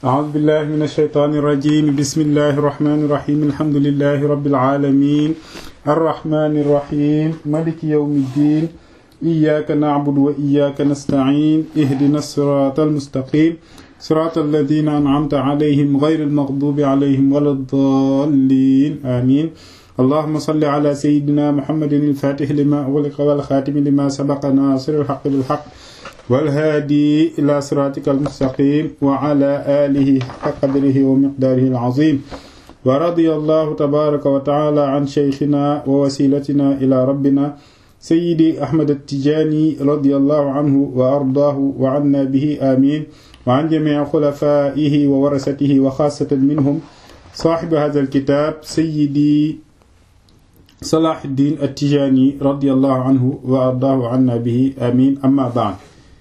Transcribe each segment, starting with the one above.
أعوذ بالله من الشيطان الرجيم بسم الله الرحمن الرحيم الحمد لله رب العالمين الرحمن الرحيم ملك يوم الدين إياك نعبد وإياك نستعين اهدنا الصراط المستقيم صراط الذين أنعمت عليهم غير المغضوب عليهم ولا الضالين آمين اللهم صل على سيدنا محمد الفاتح لما أغلق والخاتم لما سبق ناصر الحق بالحق والهادي إلى صراطك المستقيم وعلى آله حق قدره ومقداره العظيم ورضي الله تبارك وتعالى عن شيخنا ووسيلتنا إلى ربنا سيدي أحمد التجاني رضي الله عنه وأرضاه وعنا به آمين وعن جميع خلفائه وورثته وخاصة منهم صاحب هذا الكتاب سيدي صلاح الدين التجاني رضي الله عنه وأرضاه عنا به آمين أما بعد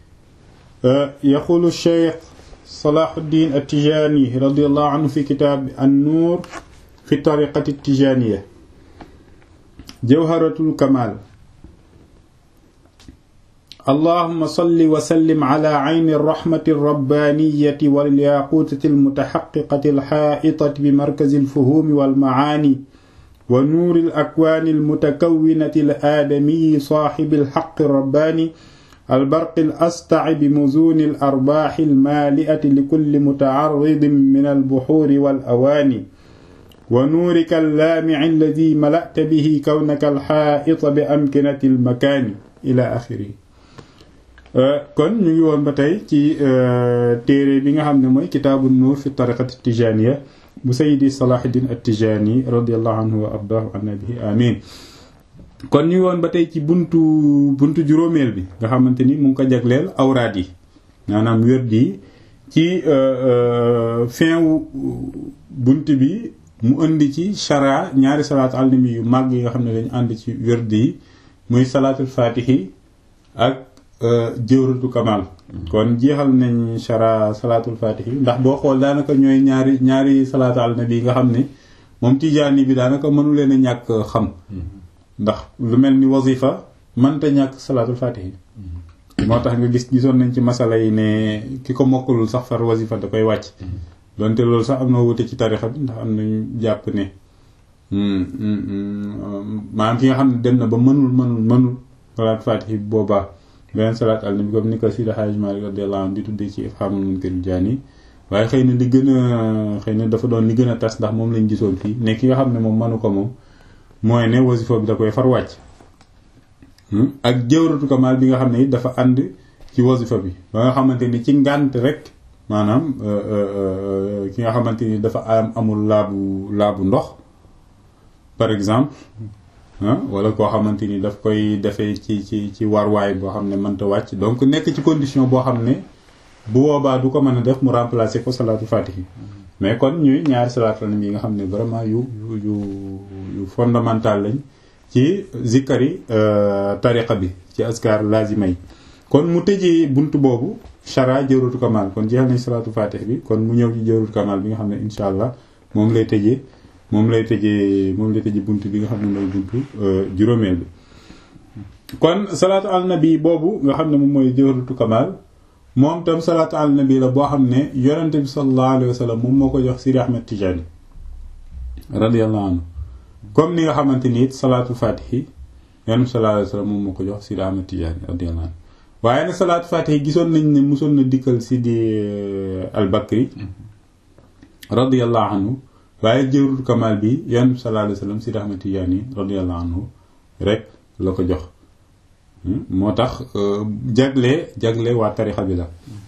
يقول الشيخ صلاح الدين التجاني رضي الله عنه في كتاب النور في الطريقة التجانية جوهرة الكمال اللهم صل وسلم على عين الرحمة الربانية والياقوتة المتحققة الحائطة بمركز الفهوم والمعاني ونور الأكوان المتكونة الآدمي صاحب الحق الرباني البرق الأسطع بمزون الأرباح المالئة لكل متعرض من البحور والأواني ونورك اللامع الذي ملأت به كونك الحائط بأمكنة المكان إلى آخره kon ñu ngi woon ba tey ci téere bi nga xam ne mooy kitaabu nuur fi tariqati tijaniya bu sayidi salahuddin at-tijani radiallahu anhu wa ardahu anna bihi amin kon ñu ngi woon ba tey ci buntu buntu juróomeel bi nga xamante ni mu ngi ko jagleel awraad yi maanaam wérd yi ci fin wu bunt bi mu indi ci chara ñaari salaatu al nabi yu màgg yi nga xam ne dañu ànd ci wérd yi muy salaatul fatihi ak jëwratu kamal kon jeexal nañ chara salaatul fatihi ndax boo xool daanaka ñooy ñaari ñaari salaatu al nabi yi nga xam ne moom tijaani bi daanaka mënu leen a ñàkk xam ndax lu mel ni wazifa mënta ñàkk salaatul fatihi moo tax nga gis gisoon nañ ci masala yi ne ki ko mokkulul sax far wazifa da koy wàcc donte loolu sax am na wute ci tarixa bi ndax am nañu jàpp ne maanaam ki nga xam ne dem na ba mënul mënul mënul salaatul fatihi boobaa beneen salaat al nabi comme ni ko Sidi Hadj Malick radiyallahu anhu di tuddee ci Ifhamul Munkar Jaani waaye xëy na li gën a xëy na dafa doon li gën a tas ndax moom lañ gisoon fii ne ki nga xam ne moom mënu ko moom mooy ne wasifa bi da koy far wàcc ak jawratu kamal bi nga xam ne it dafa ànd ci wasifa bi ba nga xamante ni ci ngànt rek maanaam ki nga xamante ni dafa am amul laabu laabu ndox par exemple wala koo xamante ni daf koy defee ci ci ci warwaay boo xam ne mënta wàcc donc nekk ci condition boo xam ne bu boobaa du ko mën a def mu remplacer ko salaatu fatihi mais kon ñuy ñaari salaatu yi nga xam ne vraiment yu yu yu fondamental lañ ci zikkari tariqa bi ci askar lazima yi kon mu tëjee bunt boobu chara jawratu kamal kon jeexal nañ salaatu fatih bi kon mu ñëw ci jawratu kamal bi nga xam ne insha allah moom lay tëjee moom lay tëjee moom lay tëjee bunt bi nga xam ne mooy buntu juróomeel bi kon salaatu al nabi boobu nga xam ne moom mooy jawratu kamal moom tam salaatu al nabi la boo xam ne yonente bi sallallahu alayhi wa sallam moom moo ko jox Sidi Ahmed Tijani radiyallahu anhu comme ni nga xamante ni it salaatu fatihi yonente bi sallallahu alayhi wa sallam moom moo ko jox Sidi Ahmed Tijani radiyallahu anhu waaye nag salaatu fatihi gisoon nañ ne mosoon na dikkal Sidi al Bakri radiyallahu anhu waaye jëwrul kamal bi yonente bi sallallahu alayhi wa sallam Sidi Ahmed Tijani radiyallahu anhu rek la ko jox moo tax jagle jagle waa tarixa bi la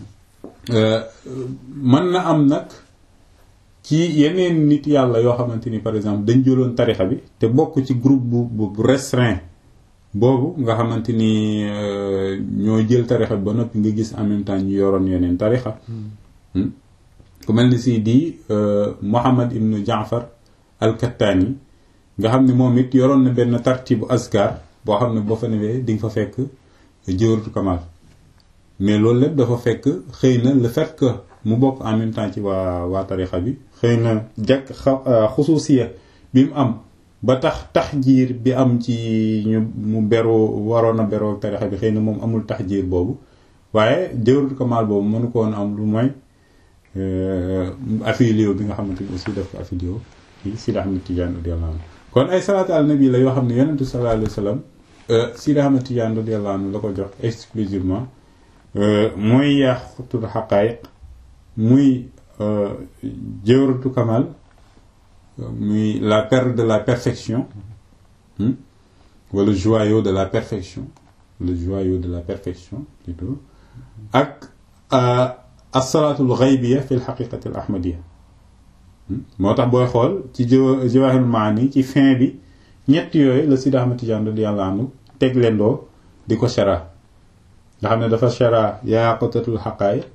mën na am nag ci yeneen nit yàlla yoo xamante ni par exemple dañ jëloon tarixa bi te bokk ci groupe bu bu restreint boobu nga xamante ni ñoo jël tarixa bi ba noppi nga gis en même temps ñu yoroon yeneen tarixa ku mel ni si di Muhammad ibnu Jaafar al-Kattaani nga xam ne moom it yoroon na benn tartibu askar boo xam ne boo fa newee di nga fa fekk jëwratu kamal mais loolu lépp dafa fekk xëy na le fait que mu bokk en même temps ci waa waa tarixa bi xëy na jàkk xusuusiya bi mu am ba tax taxjiir bi am ci ñu mu beroo waroon a beroo tarixa bi xëy na moom amul taxjiir boobu waaye jawratu kamal boobu mënu ko woon am lu mooy affilié bi nga xamante ni aussi daf ko affilié ci Sidi Ahmed Tidiane radiyallahu anhu kon ay salaatu ala nabi la yoo xam ne yonentu sallallahu alayhi wa sallam Sidi Ahmed Tidiane radiyallahu anhu la ko jox exclusivement mooy yaaqutul xaqaayiq muy jawratu kamal muy la perle de la perfection wala joyau de la perfection le joyau de la perfection plutôt ak as-salaatul ghaybiya fi al-haqiqati al-ahmadiyya moo tax booy xool ci Jawaahirul Maani ci fin bi ñett yooyu la Sidi Ahmad Tijaan radiyallahu anhu teg leen doo di ko shara nga xam ne dafa shara yaaqutatul haqaa'iq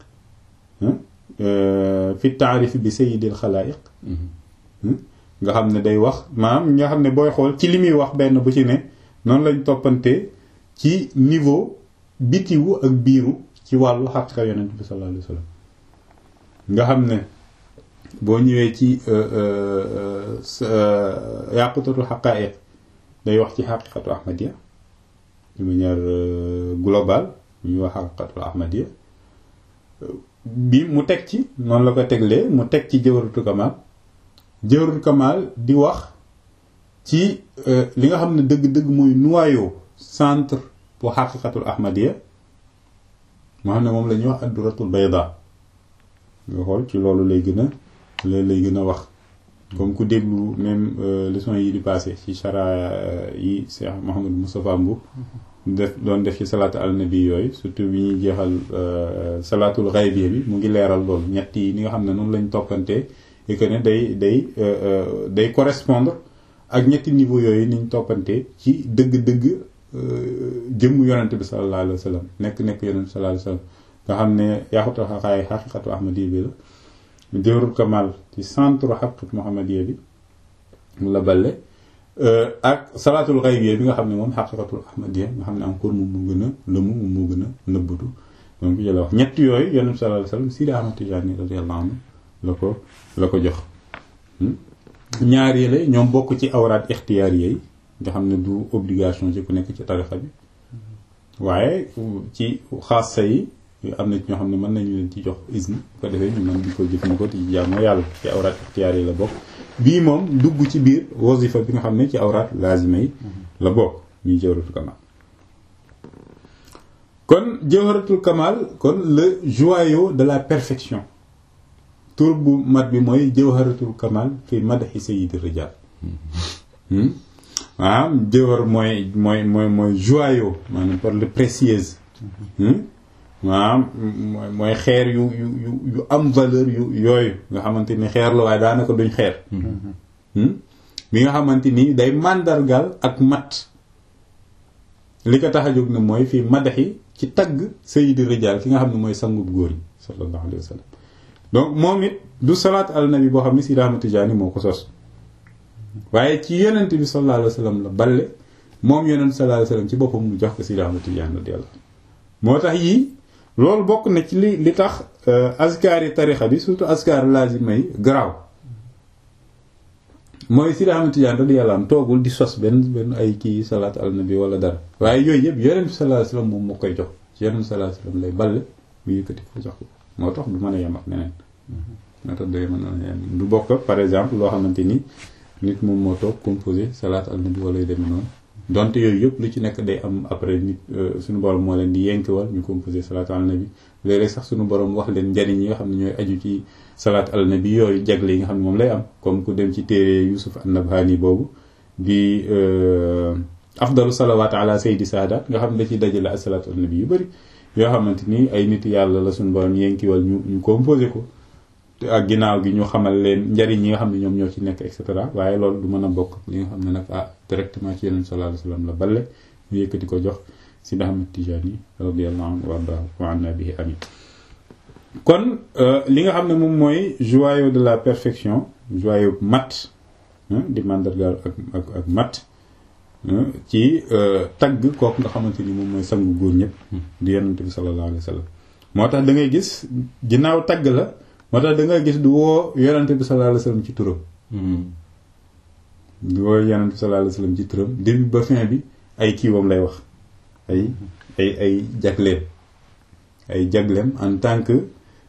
fi taarif bi sayyidil xalaa'iq nga xam ne day wax maanaam nga xam ne booy xool ci li muy wax benn bu ci ne noonu lañ toppante ci niveau bitiwu ak biiru ci wàllu xaqiqa yonent bi sallallahu alayhi wa sallam nga xam ne boo ñëwee ci yaqutatul xaqaa'iq day wax ci xaqiqatu ahmadiya de manière globale ñuy wax xaqiqatul ahmadiya bi mu teg ci noonu la ko teglee mu teg ci jawharatul kamal jawharatul kamal di wax ci li nga xam ne dëgg-dëgg mooy noyau centre bu xaqiqatul ahmadiya moo xam ne moom la ñuy wax adduratul bayda nga xool ci loolu lay gën a loolu lay gën a wax comme ku déglu même leçon yi di passé ci chara yi Cheikh Mouhamadou Moustapha Mboup def doon def ci salaatu al nabi yooyu surtout bi ñuy jeexal salaatul xaybiya bi mu ngi leeral loolu ñett yi ni nga xam ne noonu lañ toppantee et que ne day day day correspondre ak ñetti niveau yooyu niñ toppantee ci dëgg-dëgg jëmm yonente bi sallallahu alayhi wa sallam nekk nekk yonente bi sallallahu alayhi wa sallam nga xam ne yaaxutal xaqaay xaqiqatu ahmadiya bi la jawrul kamal ci centre xaqiqatu muhammadiya bi la balle ak salaatul xaybiya bi nga xam ne moom xaqiqatul ahmadiya nga xam ne encore moom moo gën a lëmu moom moo gën a nëbbatu donc jëla wax ñett yooyu yonente bi sallallahu alayhi wa sallam Sidi Ahmad Tijani radiyallahu anhu la ko la ko jox ñaar yële ñoom bokk ci awraat ixtiyaar yi nga xam ne du obligation ci ku nekk ci tarixa bi waaye ci xaasa yi am na ci ñoo xam ne mën nañu leen ci jox isne bu ko defee ñu mën di ko jëfandikoo ci jaamoo yàlla ci awraat ixtiyaar yi la bokk bii moom dugg ci biir wasifa bi nga xam ne ci awraat lazima yi la bokk ñuy jawharatul kamal kon jawharatul kamal kon le joyau de la perfection tur bu mat bi mooy jawharatul kamal fi madaxi sayyidi rijal waaw jëwër mooy mooy mooy mooy joyau maanaam par le précieuse maanaam mooy xeer yu yu yu yu am valeur yu yooyu nga xamante ni xeer la waaye daanaka duñ xeer bi nga xamante ni day màndargal ak mat li ko tax a jóg ne mooy fii madaxi ci tagg sayyidi rijal ki nga xam ne mooy sangub góor yi sallallahu alayhi wa sallam donc moom it du salaat al nabi boo xam ne Sidi Ahmad Tijaani moo ko sos waaye ci yonent bi sallallahu alayhi wa sallam la balle moom yonent sallallahu alayhi wa sallam ci boppam mu jox ko Sidi Ahmad Tijaani radiyallahu moo tax yii loolu bokk na ci li li tax askar yi tarixa bi surtout askar lazima yi garaaw mooy Sidi Ahmad Tijaani radiyallahu anhu toogul di sos benn benn ay kii salaat al nabi wala dara waaye yooyu yëpp yonent bi sallallahu alayhi wa sallam moom moo koy jox ci yonent sallallahu alayhi wa sallam lay balle mu yëkkati ko jox ko moo tax du mën a yem ak neneen moo tax day mën a yem du bokk par exemple loo xamante ni nit moom moo toog composé salaat al nabi wala yu demee noonu donte yooyu yëpp lu ci nekk day am après nit suñu borom moo leen di yenkewal ñu composé salaat al nabi léeg-léeg sax suñu borom wax leen njariñ yi nga xam ne ñooy aju ci salaat al nabi yooyu jagle yi nga xam ne moom lay am comme ku dem ci téere Yusuf an-Nabhani boobu di afdalu salawaat ala saydi saadat nga xam ne da ciy dajale ak salaat al nabi yu bëri yoo xamante ni ay nit yàlla la suñu borom yenkiwal ñu ñu composé ko ak ginnaaw gi ñu xamal leen njariñ yi nga xam ne ñoom ñoo ci nekk et cetera waaye loolu du mën a bokk li nga xam ne nag ah directement ci yeneen sallallahu alayhi wasallam la balle ñu yëkkati ko jox Sidi Ahmad Tijani radiyallahu anhu warda wa anna bihi amin kon li nga xam ne moom mooy joyau de la perfection joyau mat di mandargaal ak ak ak mat ci tagg kooku nga xamante ni moom mooy sangu góor ñëpp di yonent bi sallallahu alayhi wasallam moo tax da ngay gis ginnaaw tagg la moo tax da nga gis du woo yonente bi sallallahu alayhi wasallam ci turam du woo yonente bi sallallahu alayhi wasallam ci turam début ba fin bi ay kiiwam lay wax ay ay ay jagleem ay jagleem en tant que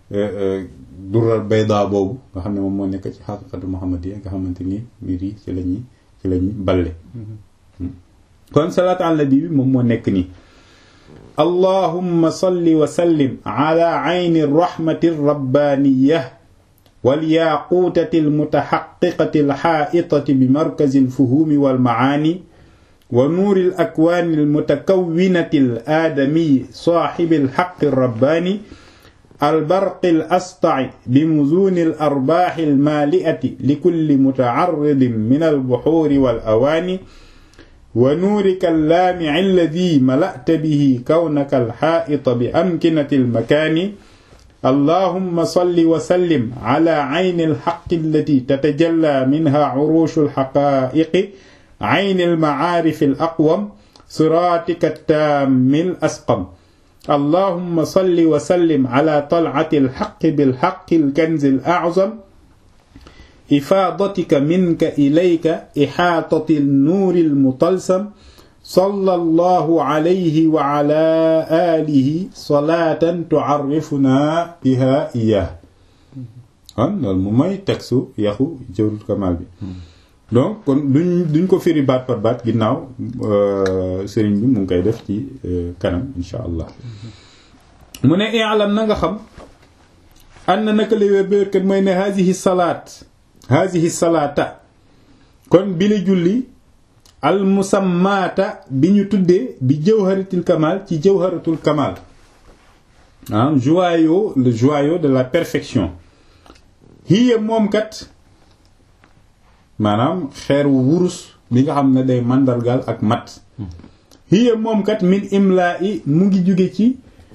dural bayda boobu nga xam ne moom moo nekk ci xaqiqatu muhammadiyya nga xamante ni mbir yi ci la ñuy ci la ñuy balle kon salaatu ala nabi bi moom moo nekk nii allahumma salli wa sallim ala ayni rahmati rabbaniyya wal yaquutati almutaxaqiqati alxaa'itati bi markazi alfuhumi walmacaani wa nuuri alakwaani almutakawwinati alaadamiyi saaxibi alxaqi alrabbaani albarqi alastai bimuzuuni alarbaaxi almaali'ati likulli mutacarridin min albuxuuri walawaani wa nuurika allaamici alladi mala'ta bihi kawnaka alxaa'ita bi amkinati almakaani allahumma salli wa sallim ala ayni alxaqi allati tatajalla minha curuushu alxaqaa'iqi ayni almacaarifi alaqwam siraatika attaammi alasqam allahumma salli wa sallim ala talcati alxaqi bilxaqi alkanzi alaczam ifaadatika minka ilayka ixaatati alnuuri almutalsam sallallahu alayhi wa ala alihi salaatan tucarrifunaa biha iyaah kon loolu mu may textu yaxu jawrul kamal bi donc kon duñ duñ ko firi baat par baat ginnaaw sëriñ bi mu ngi koy def ci kanam insha allah mu ne i'lam na nga xam an na naka la wér béerkat mooy ne haadihi salaat haadihi salaata kon bi la julli al musammaata bi ñu tuddee bi jawharatul kamal ci jawharatul kamal ah joyau le joyau de la perfection hiya moom kat maanaam xeer wu wurus bi nga xam ne day màndargaal ak mat hiya moom kat min imla i mu ngi jóge ci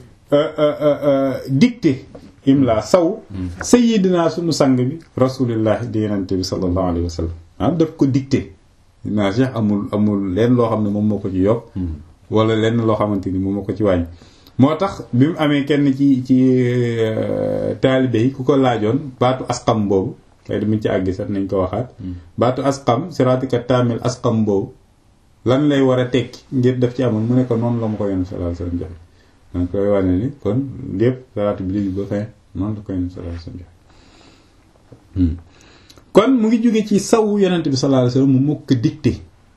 dicté imla saw sayyidina sunu sang bi rasulillahi di yenente bi sallallahu alayhi wa sallam ah daf ko dicté naa Cheikh amul amul lenn loo xam ne moom moo ko ci yokk wala lenn loo xamante ni moom moo ko ci wàññi moo tax bi mu amee kenn ci ci taalibe yi ku ko laajoon baatu asqam boobu kay damañ ci àggi sax nañ ko waxaat baatu asqam siraatika taamil asqam boobu lan lay war a tekki ngir def ci amoon mu ne ko noonu la ma ko yonent sallallahu alayhi wasallam joxe danga koy wane ni kon lépp salaatu bi li ba fin noonu la ko yonent sallallahu alayhi wasallam joxe kon mu ngi jóge ci saw yonent bi sallallahu alayhi wasallam mu mokk dicté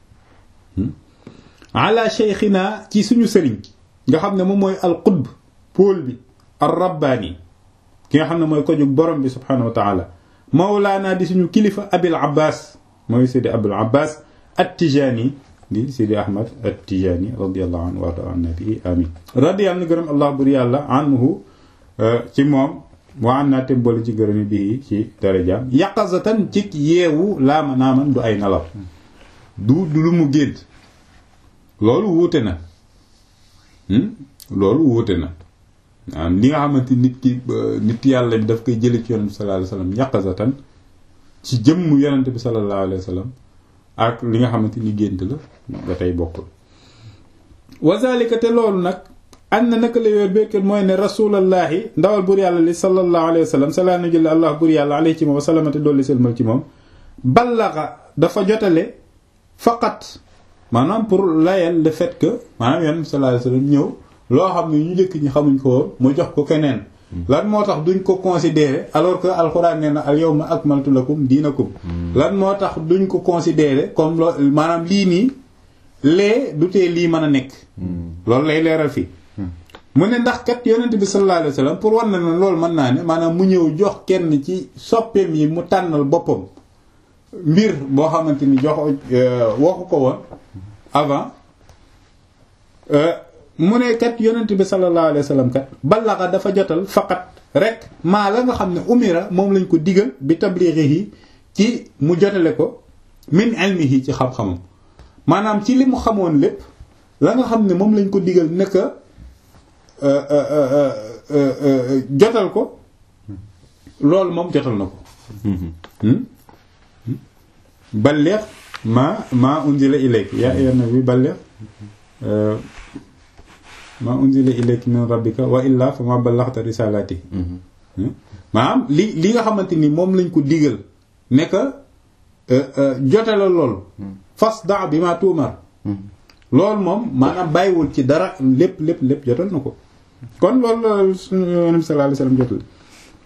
ala cheikhina ci suñu sëriñ nga xam ne moom mooy al qutb pôle bi ar rabbaani ki nga xam ne mooy ko jóg borom bi subhanahu wa taala mawlaana di suñu kilifa abil abbas mooy sidi abul abbas at tijaani di sidi ahmad at tijaani radiallahu anhu wa an nabii amin radiyallahu gërëm allah bur yàlla anhu ci moom waa an naa te boole ci gërëmi bii ci darajaam yaqazatan ci yeewu laama naaman du ay nalaw du du lu mu gént loolu wuute na loolu wuute na waaw li nga xamante nit ki nit yàlla bi daf koy jële ci yonent bi sallallahu alayhi wasallam yaqazatan ci jëmm yonent bi sallallahu alayhi wasallam ak li nga xamante ni gént la ba tey bokkul wazalika te loolu nag an na naka la yoor béykat mooy ne rasulallaahi ndawal bur yàlla li sallallahu alayhi wa sallam salaa na jële allah bur yàlla alayhi ci moom wasalamate dolli selmal ci moom ballaxa dafa jotale faqat maanaam pour layal le fait que maanaam yonent sallallahu alayhi wa sallam ñëw loo xam ne ñu njëkk ñi xamuñ ko woon mu jox ko keneen lan moo tax duñ ko considérer alors que alxuraan nee na al yawma akmaltu lakum diinakum lan moo tax duñ ko considérer comme loo maanaam lii nii lee du tee lii mën a nekk loolu lay leeral fii mu ne ndax kat yonent bi sallallahu alayhi wasallam pour war na ne loolu mën naa ne maanaam mu ñëw jox kenn ci soppeem yi mu tànnal boppam mbir boo xamante ni jox waxu ko woon avant mu ne kat yonent bi sallallahu alayhi wasallam kat ballaxa dafa jotal faqat rek maa la nga xam ne umira moom lañ ko digal bi tablighihi ci mu jotale ko min ilmihi ci xam-xamam maanaam ci li mu xamoon lépp la nga xam ne moom lañ ko digal nekk jotal ko loolu moom jotal na ko balligh ma ma unzila ilayk yaa ayyuhan nabi balligh ma unzila ilayk min rabbika wa illa fa ma ballaghta risalati maanaam li li nga xamante ni moom lañ ko digal nekk jotale loolu fasda bi ma tuumar loolu moom maanaam bàyyiwul ci dara lépp lépp lépp jotal na ko kon loolu la suñu yonent sallallahu alayhi wasallam jotal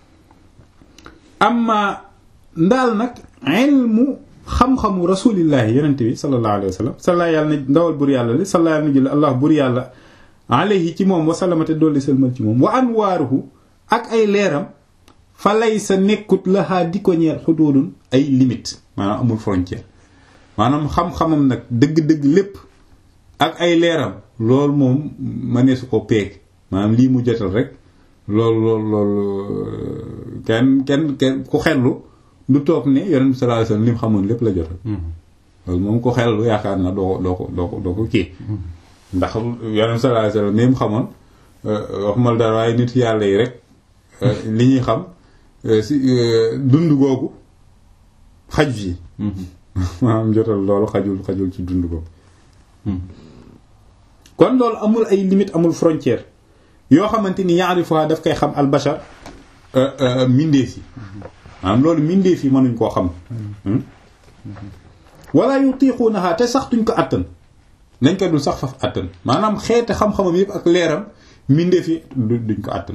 amma ndaal nag ilmu xam-xamu rasulillahi yonente bi sallallahu alayhi wa sallam salla yàlla na ndawal bur yàlla li salla yàlla na jël allah bur yàlla alayhi ci moom wasalamate dolli sëlmal ci moom wa anwaaruhu ak ay leeram fa lay sa nekkut laxaa di ko ñeel xuduudun ay limite maanaam amul frontière maanaam xam-xamam nag dëgg-dëgg lépp ak ay leeram loolu moom mënee su ko peeg maanaam lii mu jotal rek loolu loolu loolu kenn kenn kenn ku xellu du toog ne yonent bi sallallahu alayhi wasallam li mu xamoon lépp la jotal loolu moom ko xellu yaakaar na doo ko doo ko doo ko doo ko kii ndax yonent bi sallallahu alayhi wasallam li mu xamoon waxumal dara waaye nit yàlla yi rek li ñuy xam si dund googu xaj fii maanaam jotal loolu xajul xajul ci dund googu kon loolu amul ay limite amul frontière yoo xamante ni yaarifuha daf koy xam albashar mindeef yi maanaam loolu mindeef yi mënuñ koo xam wala yutiqunaha te sax duñ ko attan nañ ko dul sax faf attan maanaam xeete xam-xamam yëpp ak leeram mindeef yi duñ ko attan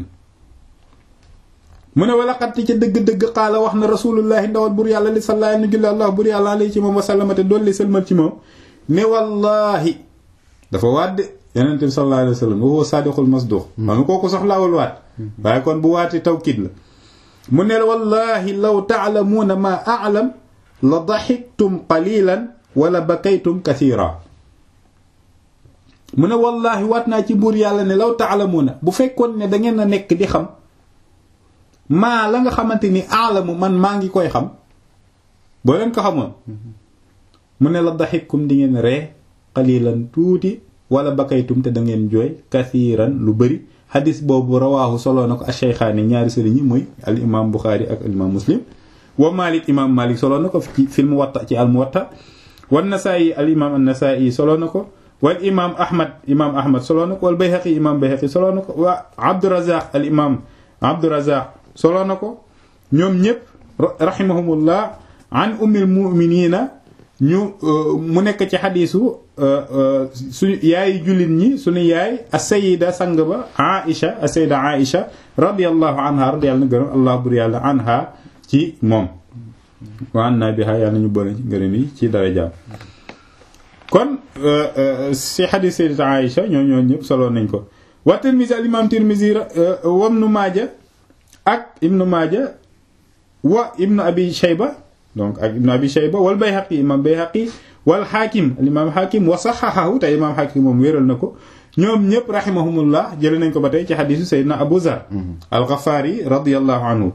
mu ne wala xatti ca dëgg-dëgg xaala wax na rasulullahi ndawal bur yàlla li sallaa nu julli allah bur yàlla alay ci moom wasallamate doolli sëlmal ci moom ne wallahi dafa waat de yonent bi sallallahu alayhi wa sallam wa huwa sadiqul masduq ma nga kooku sax laawul waat waaye kon bu waati tawkid la mu ne wallahi law taalamuuna ma a'lam la daxiktum qalilan wala bakaytum kathira mu ne wallahi waat naa ci buur yàlla ne law taalamuuna bu fekkoon ne da ngeen a nekk di xam maa la nga xamante ni aalamu man maa ngi koy xam boo leen ko xamoon mu ne la daxikkum di ngeen ree qalilan tuuti wala bakaytum te da ngeen jooy kathiran lu bëri xadis boobu rawaahu soloo na ko ash-shaykhaani ñaari sëriñ yi muy al imam Buxaari ak al imam Muslim wa Malik imam Malik soloo na ko ci fil Muwatta ci al Muwatta wa Nasaa'i al imam an-Nasaa'i soloo na ko wal imam Ahmad imam Ahmad soloo na ko wal Bayhaqi imam Bayhaqi soloo na ko wa Abdurazaq al imam Abdurazaq soloo na ko ñoom ñëpp rahimahumullah an ummil mu'minina ñu mu nekk ci xadiisu suñu yaay jullit ñi suñu yaay as-sayyida sang ba Aïcha as-sayyida Aïcha radiyallahu anha radiyallahu na gërëm allah bur yàlla anha ci moom wa anna biha yàlla ñu boole ci ngërëm yi ci darajaam kon si xadiis sayyida Aïcha ñoo ñoo ñëpp solo nañ ko wa Tirmizi al imam Tirmizi wa Ibnu Maaja ak Ibnu Maaja wa Ibnu Abi Shayba donc ak Ibnu Abi Shayba wal Bayhaqi imam Bayhaqi wal Hakim al imam Hakim wa saxaxahu te imam Hakim moom wéral na ko ñoom ñëpp rahimahumullah jëlee nañ ko ba tey ci xadiisu Seydina Abu Zar al-Ghafari radiyallahu anhu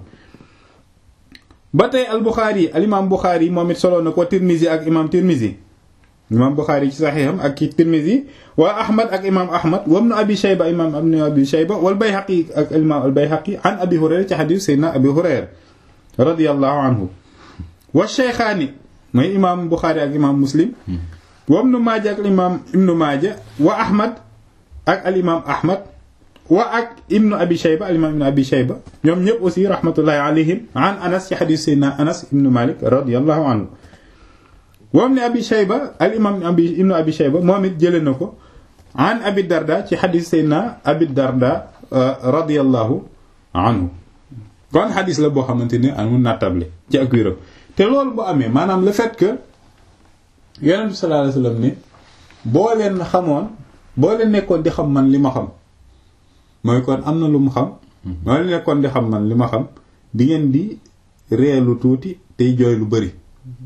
ba tey al Bukhari al imam Bukhari moom it solo na ko Tirmizi ak imam Tirmizi imam Bukhari ci saxiixam ak ci Tirmizi wa Ahmad ak imam Ahmad wa Ibnu Abi Shayba imam Ibnu Abi Shayba wal Bayhaqi ak imam al Bayhaqi an Abi Hurayra ci xadiisu Seydina Abi Hurayra radiyallahu anhu wa Shaykhaani mooy imaam Buxaari ak imaam Muslim wa Ibnu Maaja ak imaam Ibnu Maaja wa Ahmad ak al imaam Ahmad wa ak Ibnu Abi Shayba al imaam Ibnu Abi Shayba ñoom ñëpp aussi rahmatullahi alayhim an Anas ci xadiis Seydina Anas ibnu Malik radiyallahu anhu wa Ibnu Abi Shayba al imaam Ibnu Abi Shayba moom it jëlee na ko an Abi Darda ci xadiis Seydina Abi Darda radiyallahu anhu kon xadiis la boo xamante ni amul nattable ci ak wéram te loolu bu amee maanaam le fait que yonent bi sallallahu alayhi wasallam ne boo leen xamoon boo leen nekkoon di xam man li ma xam mooy kon am na lu mu xam boo leen nekkoon di xam man li ma xam di ngeen di reelu tuuti tey jooy lu bari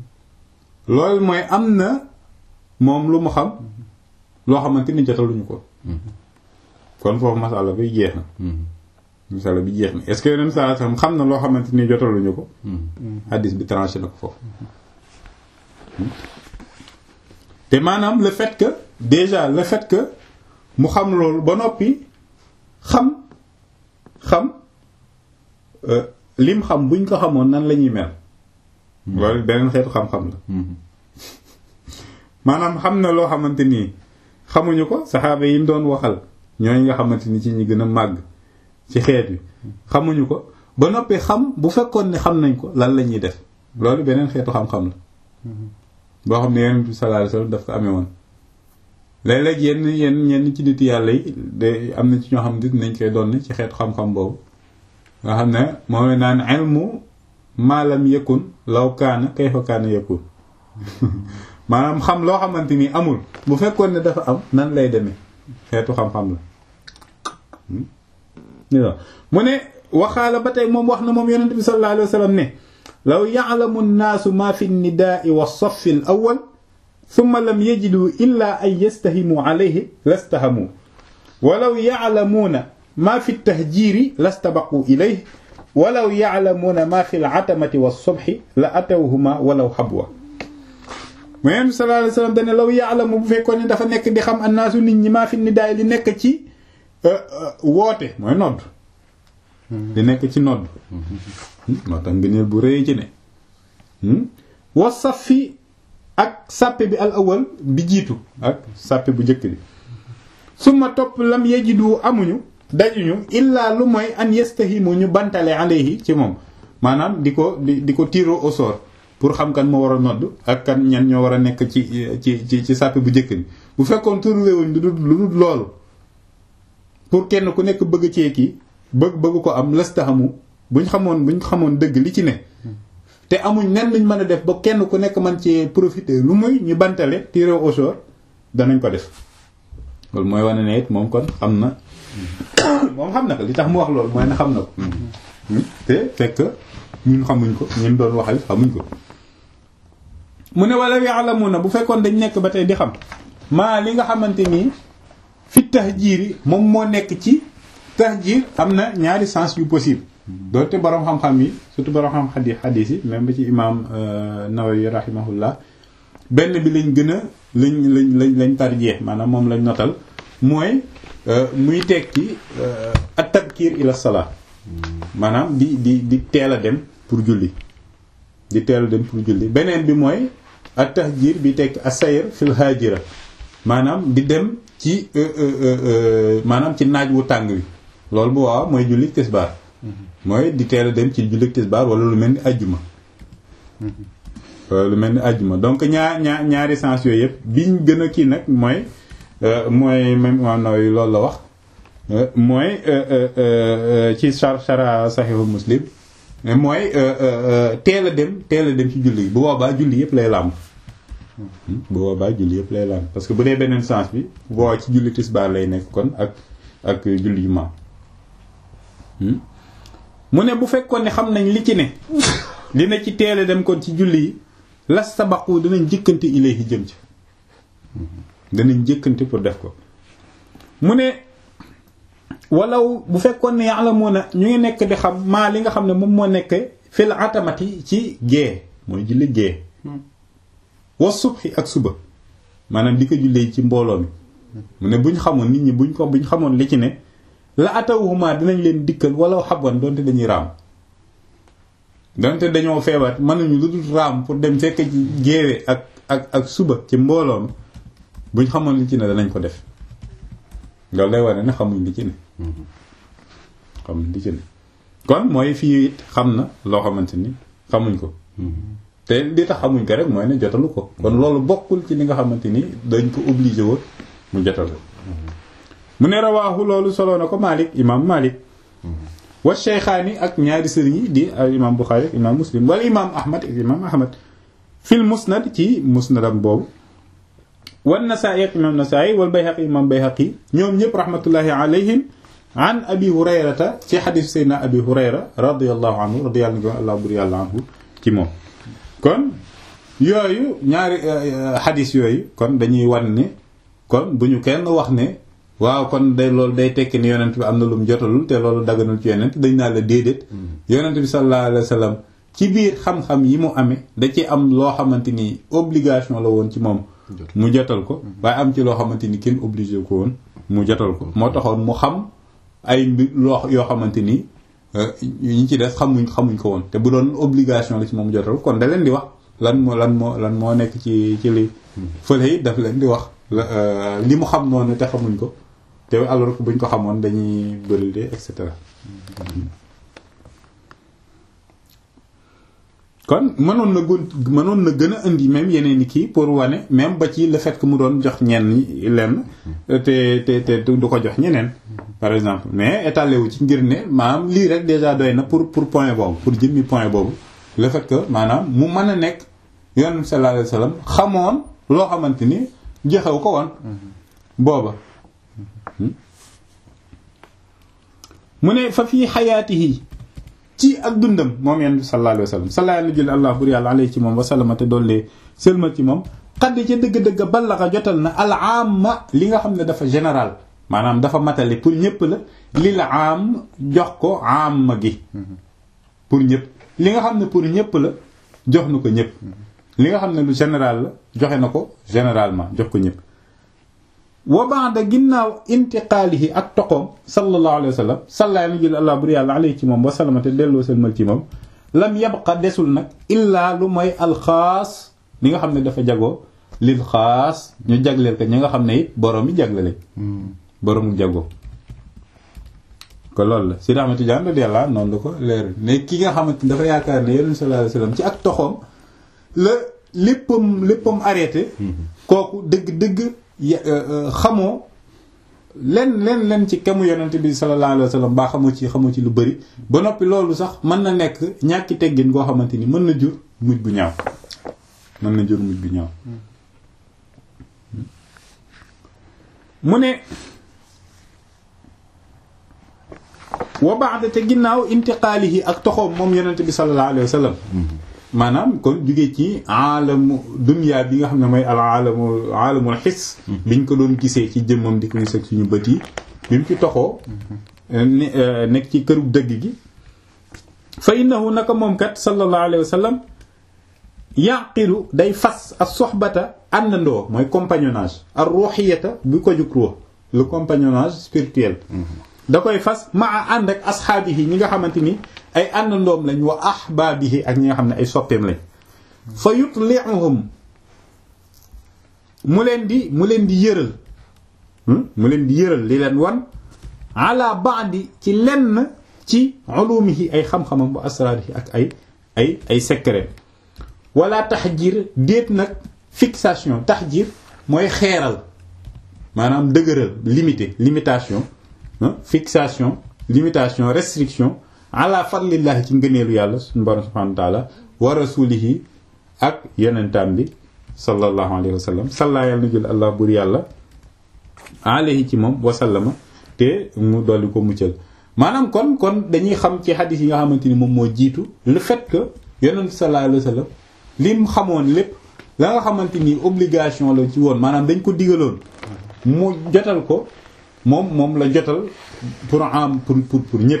loolu mooy am na moom lu mu xam loo xamante ni jotaluñu ko kon foofu masala bi jeex na masala bi jeex na est-ce que yonent sallallahu alayhi wasallam xam na loo xamante ni jotaluñu ko hadis bi tranché na ko foofu te maanaam le fait que déjà le fait que mu xam loolu ba noppi xam xam lim xam buñ ko xamoon nan la ñuy mel loolu beneen xeetu xam-xam la maanaam xam na loo xamante nii xamuñu ko saxaaba yi mu doon waxal ñooy nga xamante ni ci ñi gën a màgg ci xeet bi xamuñu ko ba noppi xam bu fekkoon ne xam nañ ko lan la ñuy def loolu beneen xeetu xam-xam la boo xam ne yonent bi sallallahu alayhi wasallam daf ko amee woon léeg-léeg yenn yenn ñenn ci nit yàlla yi de am na ci ñoo xam ne nañ koy doon ci xeetu xam-xam boobu nga xam ne moom naan ilmu maalam yakun law kaana kayfa kaana yakun maanaam xam loo xamante ni amul bu fekkoon ne dafa am nan lay demee xeetu xam-xam la mu ne waxaala ba tey moom wax na moom yonente bi sallallahu alayhi wa sallam ne law ya'lamu nnaasu ma fi nnidaai wa safi al awwal thumma lam yajidu illa an yastahimu alayhi lastahamu walaw ya'lamuuna ma fi tahjiiri lastabaqu ilayhi walaw ya'lamuuna ma fi al-atamati was-subhi la atawhuma walaw habwa mu yonent bi sallallahu alayhi wasallam dane law ya'lamu bu fekkoon ne dafa nekk di xam annaasu nit ñi maa fi nidaay li nekk ci woote mooy nodd li nekk ci nodd moo tax ngëneel bu rëy ci ne wa safi ak sàppe bi al awal bi jiitu ak sàppe bu njëkk bi suma topp lam yajidu amuñu dajuñu illaa lu mooy an yastahimu ñu bantale alayhi ci moom maanaam di ko di di ko tiro au sort pour xam kan moo war a nodd ak kan ñan ñoo war a nekk ci ci ci ci sàppe bu njëkk bi bu fekkoon trouvé wuñ lu dul lu dul loolu pour kenn ku nekk bëgg cee kii bëgg bëgg ko am lastahamu buñ xamoon buñ xamoon dëgg li ci ne te amuñ nen luñ mën a def ba kenn ku nekk mën ci profiter lu muy ñu bantale tiré au sort danañ ko def loolu mooy wane ne it moom kon xam na moom xam na ko li tax mu wax loolu mooy ne xam na ko te fekk ñun xamuñ ko ñun doon waxal xamuñ ko mu ne wala ya'lamuna bu fekkoon dañ nekk ba tey di xam maa li nga xamante nii fi tahjiir yi moom moo nekk ci tahjiir am na ñaari sens yu possible doonte borom xam-xam yi surtout borom xam xadi xadiis yi même ba ci imaam Nawawi rahimahullah benn bi lañ gën a lañ lañ lañ lañ tarjeex maanaam moom lañ notal mooy muy tekki at tabkiir ila salaa maanaam di di di teel a dem pour julli di teel a dem pour julli beneen bi mooy at tahjiir bi tekki asayr fil haajira maanaam di dem ci maanaam ci naaj wu tàng wi loolu bu waaw mooy julli tisbaar mooy di teel a dem ci julli tisbaar wala lu mel ni ajjuma lu mel ni ajjuma donc ñaar ñaar ñaari sens yooyu yëpp biñ gën a kii nag mooy mooy même Imaam Nawawi loolu la wax mooy ci char chara saxihu muslim mooy teel a dem teel a dem ci julli bu boobaa julli yëpp lay làmb bu boobaa julli yëpp lay làmb parce que bu dee beneen sens bi bu boobaa ci julli tisbaar lay nekk kon ak ak julli yu ma mu ne bu fekkoon ne xam nañ li ci ne li ne ci teel a dem kon ci julli yi las sabaqu danañ jëkkante ilayhi jëm ci danañ jëkkante pour def ko mu ne walaw bu fekkoon ne ya'lamuna ñu ngi nekk di xam maa li nga xam ne moom moo nekk fil atamati ci gée mooy julli gée wa subhi ak suba maanaam di ko jullee ci mbooloo mi mu ne buñ xamoon nit ñi buñ ko buñ xamoon li ci ne la atawhuma dinañ leen dikkal wala xabwan donte dañuy raam donte dañoo feebar mënuñu lu dul raam pour dem fekk ci géewe ak ak ak suba ci mbooloo mi buñ xamoon li ci ne danañ ko def loolu lay wane ne xamuñ li ci ne xamuñ li ci ne kon mooy fii it xam na loo xamante ni xamuñ ko te li tax xamuñ ko rek mooy ne jotalu ko kon loolu bokkul ci li nga xamante ni dañ ko obligé woon mu jotal ko mu ne rawaahu loolu solo na ko Malik imam Malik wa Shaykhaani ak ñaari sëriñ yi di imam Bukhari ak imam Muslim wala imam Ahmad ak imam Ahmad fil musnad ci musnadam boobu wan Nasaa'i ak imam Nasaa'i wal Bayhaqi imam Bayhaqi ñoom ñëpp rahmatullahi alayhim an abi hurayrata ci xadis seydna abi hurayra radiallahu anhu radiyallahu allah bur yàlla anhu ci moom kon yooyu ñaari xadis yooyu kon dañuy wan ne kon bu ñu kenn wax ne waaw kon day loolu day tekki ni yonent bi am na lu mu jotalul te loolu daganul ci yonent dañ naa la déedéet yonent bi sallallahu alayhi wa sallam ci biir xam-xam yi mu amee da ci am loo xamante ni obligation la woon ci moom mu jotal ko waaye am ci loo xamante ni kenn obligé ko woon mu jotal ko moo taxoon mu xam ay mbir loo yoo xamante ni ñi ci des xamuñ xamuñ ko woon te bu doon obligation la ci moom jotal kon da leen di wax lan moo lan moo lan moo nekk ci ci li fële it daf leen di wax li mu xam noonu te xamuñ ko te alors que buñ ko xamoon dañuy bëri de et cetera kon mënoon na gun mënoon na gën a indi même yeneen i kii pour wane même ba ci le fait que mu doon jox ñenn ñi lenn te te te du ko jox ñeneen par exemple mais étalé wu ci ngir ne maanaam lii rek déjà doy na pour pour point boobu pour jëmmi point boobu le fait que maanaam mu mën a nekk yonent bi sallallahu alayhi wasallam xamoon loo xamante ni joxew ko woon booba mu ne fa fii xayaatihi ci ak dundam moom yonent bi sallallahu alayhi wasallam sallallahu alayhi jël allah bur yàlla alayhi ci moom wasallama te doollee sëlmal ci moom xadd ca dëgg-dëgg ballaxa jotal na al amma li nga xam ne dafa général maanaam dafa matale pour ñëpp la li la am jox ko amma gi pour ñëpp li nga xam ne pour ñëpp la jox na ko ñëpp li nga xam ne lu général la joxe na ko généralement jox ko ñëpp wa ba'da ginnaaw intiqaalihi ak toqoom sallallahu alayhi wa sallam salla na jël allah bur yàlla alayhi ci moom wa sallama te delloo sëlmal ci moom lam yabqa desul nag illaa lu mooy alxaas li nga xam ne dafa jagoo lil xaas ñu jagleel ko ñi nga xam ne it borom bi jaglele boroomu jagoo ko loolu la si Ahmad Tijaan radiyallahu noonu la ko leer ne ki nga xamante dafa yaakaar ne yonent sallallahu alayhi wasallam ci ak toxoom la léppam léppam arrêté kooku dëgg-dëgg xamoo len len len ci kemu yonent bi sallallahu alayhi wasallam baa xamoo ci xamoo ci lu bari ba noppi loolu sax mën na nekk ñàkki teggin goo xamante ni mën na jur mujj gu ñaaw mën na jur mujj gu ñaaw mu ne wa ba'da te ginnaaw intiqaalihi ak toxoom moom yonent bi sallallahu alayhi wa sallam maanaam kon jóge ci aalamu dunya bi nga xam ne mooy al aalamu aalamul xis biñ ko doon gisee ci jëmmam di ko gis ak suñu bët yi bi mu ci toxoo nekk ci këru dëgg gi fa innahu naka moom kat sallallahu alayhi wa sallam yaqilu day fas ak soxbata àndandoo mooy compagnonnage ar ruuxiyata bu ko jug ruux le compagnonnage spirituel da koy fas maa ànd ak asxaabihi ñi nga xamante ni ay àndandoom lañ wa ahbaabihi ak ñi nga xam ne ay soppeem lañ fa yutli'uhum mu leen di mu leen di yëral mu leen di yëral li leen wan ala ba'di ci lenn ci ulumihi ay xam-xamam bu asraarihi ak ay ay ay secret wala taxjir déet nag fixation taxjir mooy xeeral maanaam dëgëral limité limitation fixation limitation restriction ala fadlillahi ci ngëneelu yàlla suñu borom subhanahu wa taala wa rasulihi ak yonentam bi sallallahu alayhi wa sallam salla yàlla na jël allah bur yàlla alayhi ci moom wasallama te mu dolli ko muccal maanaam kon kon dañuy xam ci xadis yi nga xamante ni moom moo jiitu le fait que yonent sallallahu alayhi wa sallam lim xamoon lépp la nga xamante ni obligation la ci woon maanaam dañ ko digaloon mu jotal ko moom moom la jotal pour am pour pour pour ñëpp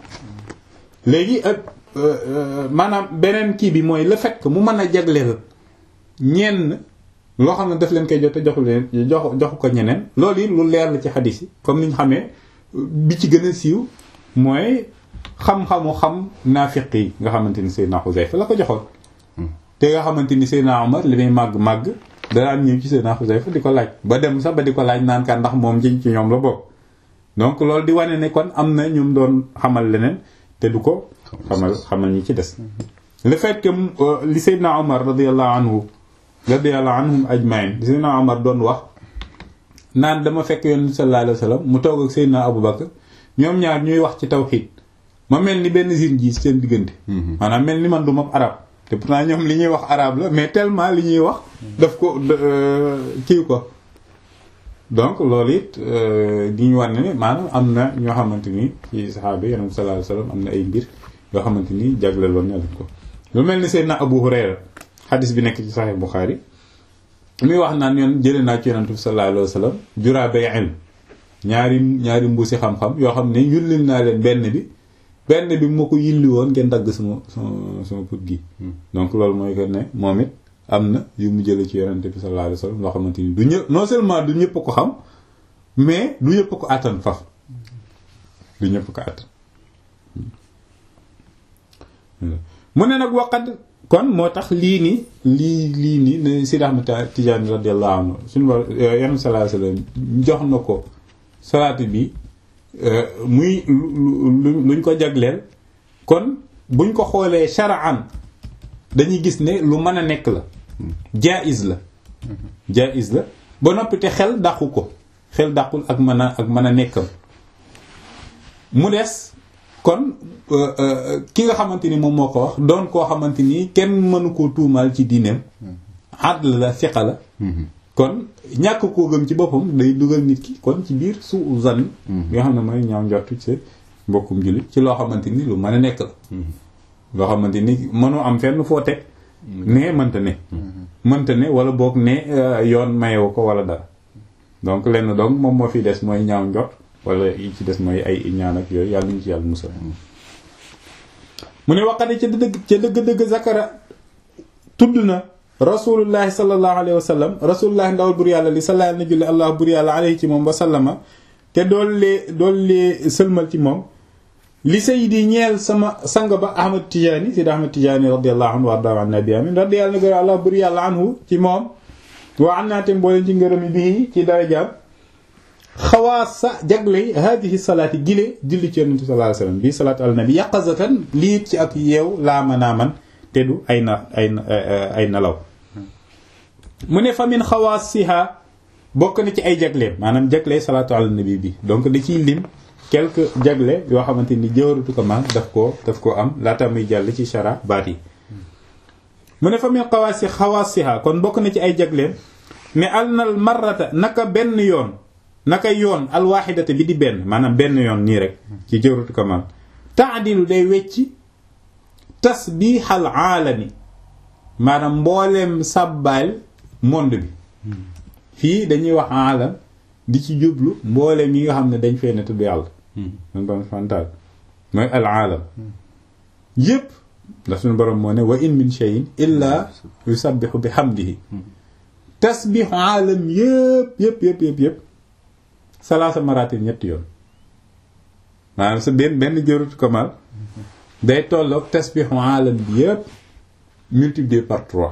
léegi maanaam beneen kii bi mooy le fait que mu mën a jagleel ñenn loo xam ne daf leen koy jot te joxu leen jox joxu ko ñeneen loolu yi lu leer la ci xadis yi comme ni ñu xamee bi ci gën a siiw mooy xam-xamu xam naafiq yi nga xamante ni Seydina Xuzayfa la ko joxoon te nga xamante ni Seydina Omar li muy màgg-màgg danaan ñëw ci Seydina Xuzayfa di ko laaj ba dem sax ba di ko laaj naan kan ndax moom ci ci ñoom la bokk donc loolu di wane ne kon am na ñum doon xamal leneen te du ko xamal xamal ñi ci des le fait que li Seydina Omar radiyallahu anhu radiyallahu anhum ajmain li Seydina Omar doon wax naan dama fekk yoon sallallahu alayhi wasallam mu toog ak Seydina Abu Bakr ñoom ñaar ñuy wax ci tawhid ma mel ni benn zine ji seen diggante maanaam mel ni man du ma arab te pourtant ñoom li ñuy wax arabe la mais tellement li ñuy wax daf ko kii ko donc loolu it di ñu war ne maanaam am na ñoo xamante ni ci saxaaba yi yonent sallallahu alayhi wasallam am na ay mbir yoo xamante ni jagleeloon na leen ko lu mel ni Seydina Abu Hurayra xadis bi nekk ci Sahih Bukhari muy wax naan yoon jëlee naa ci yonent bi sallallahu alayhi wasallam juraa bay ilm ñaari ñaari mbuusi xam-xam yoo xam ne yullil naa leen benn bi benn bi moo ko yilli woon ngeen dagg sama sama sama put gi donc loolu mooy que ne moom it am na yu mu jële ci yonente bi sallallahu alayhi wasallam loo xamante ni du ñëpp non seulement du ñëpp ko xam mais du ñëpp ko àttan faf du ñëpp ko àttan mu ne nag waqat kon moo tax lii ni lii lii ni ne Sidi Ahmad Tijaani radiyallahu anhu suñu war yonente sallallahu alayhi wasallam jox na ko salaatu bi muy luñ ko jagleel kon buñ ko xoolee shar'an dañuy gis ne lu mën a nekk la jaiz la jaiz la ba noppi te xel dàqu ko xel dàqul ak mën a ak mën a nekkam mu des kon ki nga xamante ni moom moo ko wax doon koo xamante ni kenn mënu koo tuumaal ci diineem adl la fiqa la kon ñàkk koo gëm ci boppam day dugal nit ki kon ci biir su zan nga xam ne mooy ñaaw njortu ci mbokkum jullit ci loo xamante ni lu mën a nekk la loo xamante ni mënoo am fenn foo teg ne mënta ne mënta ne wala boog ne yoon mayewu ko wala dara donc lenn donc moom moo fi des mooy ñaaw njort wala yi ci des mooy ay ñaan ak yooyu yàlla ñu ci yàlla musal mu ne waqati ca dëgg ca dëgg-dëgg zakara tudd na rasulullahi sallallahu alayhi wa sallam rasulullahi ndawal bur yàlla li sallallahu na julli allah bur yàlla alayhi ci moom wa sallama te doollee doollee sëlmal ci moom li sayidi ñeel sama sang ba ahmad tijaani sidi ahmad tijaani radiallahu anhu warda an nabi amin radi yàlla na gër allah bur yàlla anhu ci moom waa am naa te mbooleen ci ngërëmi bii ci darajaam xawaasa jagley hadihi salaati gile julli ci yonente sallallahu alayhi wasallam bii salaatu ala nabi yaqazatan lii ci ak yeew laama naaman te du ay na ay ay nalaw mu ne fa min xawaasiha bokk na ci ay jagleem maanaam jagle salaatu ala nabi bi donc da ciy lim quelques jagle yoo xamante ni jëwaratu ko man daf koo daf koo am laata muy jàll ci shara baat yi mu ne fa min xawaasi xawaasiha kon bokk na ci ay jagleem ne alnal marrata naka benn yoon naka yoon alwaxidata bi di benn maanaam benn yoon nii rek ci jëwaratu ko man taadilu day wecci tasbixal aalami maanaam mbooleem sàbbaal monde bi fii dañuy wax aalam di ci jublu mbooleem yi nga xam ne dañ fee ne tudd yàlla man ba fantaal mooy al aalam yépp ndax suñu borom moo ne wa in min shay'in illa yusabbihu bi hamdihi tasbixu aalam yépp yépp yépp yépp yépp salaasa maratin ñetti yoon maanaam sa benn benn jërut komal day tolloog tasbixu aalam bi yépp multiplié par trois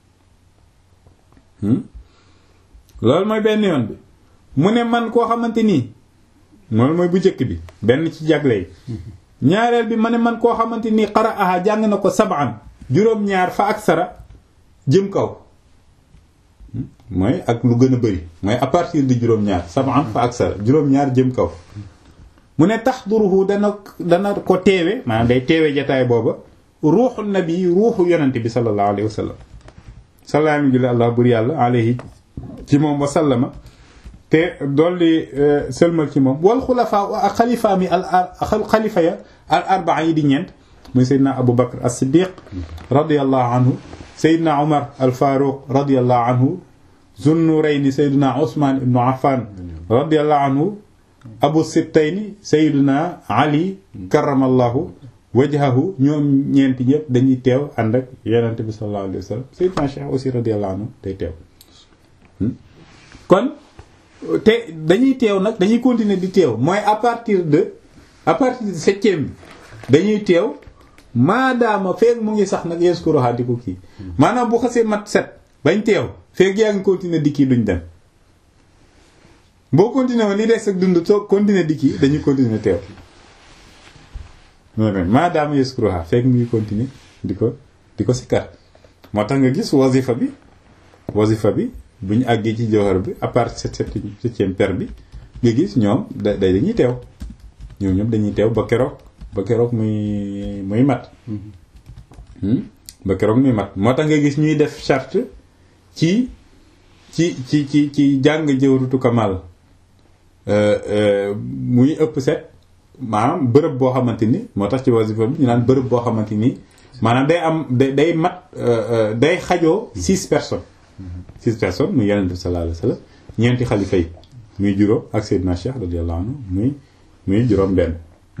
loolu mooy benn yoon bi mu ne man koo xamante nii loolu mooy bu njëkk bi benn ci jagle yi ñaareel bi ma ne man koo xamante nii xara aha jàng na ko sabaan juróom-ñaar fa ak sara jëm kaw mooy ak lu gën a bëri mooy à partir de juróom-ñaar sabaan fa ak sara juróom-ñaar jëm kaw mu ne tax duruhu dana dana ko teewe maanaam day teewe jataay booba ruuxu nabi ruuxu yonente bi sallallahu alayhi wa sallam salaami jule allah bur yàlla alayhi ci moom wa sallama te dolli sëlmal ci moom wal xulafaa ak xalifaa mi al xalifa ya al arbaa yi di ñeent muy seydna abu bakr as siddiq radiallahu anhu seydna umar al faruq radiallahu anhu zunnurayni seydna usman ibnu affan radiallahu anhu abu sibtayni seydna ali karamallahu wajhahu ñoom ñeenti ñëpp dañuy teew ànd ak yonente bi sallallahu alayhi wa sallam seydna cheikh aussi radiallahu anhu day teew kon te dañuy teew nag dañuy continuer di teew mooy à partir de à partir de septième bi dañuy teew maadaama feeg mu ngi sax nag yeskuro di ko kii maanaam bu xasee mat set bañ teew feeg yaa ngi continuer di kii duñ dem boo continuer woon li des ak dund soo continuer di kii dañuy continuer teew maadaama yeskuro feeg mu ngi continuer di ko di ko sikkar moo tax nga gis wasifa bi wasifa bi bu ñu àggee ci jawhar bi à part sept septième per bi nga gis ñoom da day dañuy teew ñoom ñoom dañuy teew ba keroog ba keroog muy muy mat ba keroog muy mat moo tax nga gis ñuy def charte ci ci ci ci ci jàng jawrutu kamal muy ëpp set maanaam bërëb boo xamante ni moo tax ci wasifa bi ñu naan bërëb boo xamante ni maanaam day am day day mat day xajoo six personnes six personnes muy yonent bi sallallahu alayhi wasallam ñeenti xalifa yi muy juróom ak Seydina Cheikh radiyallahu anhu muy muy juróom benn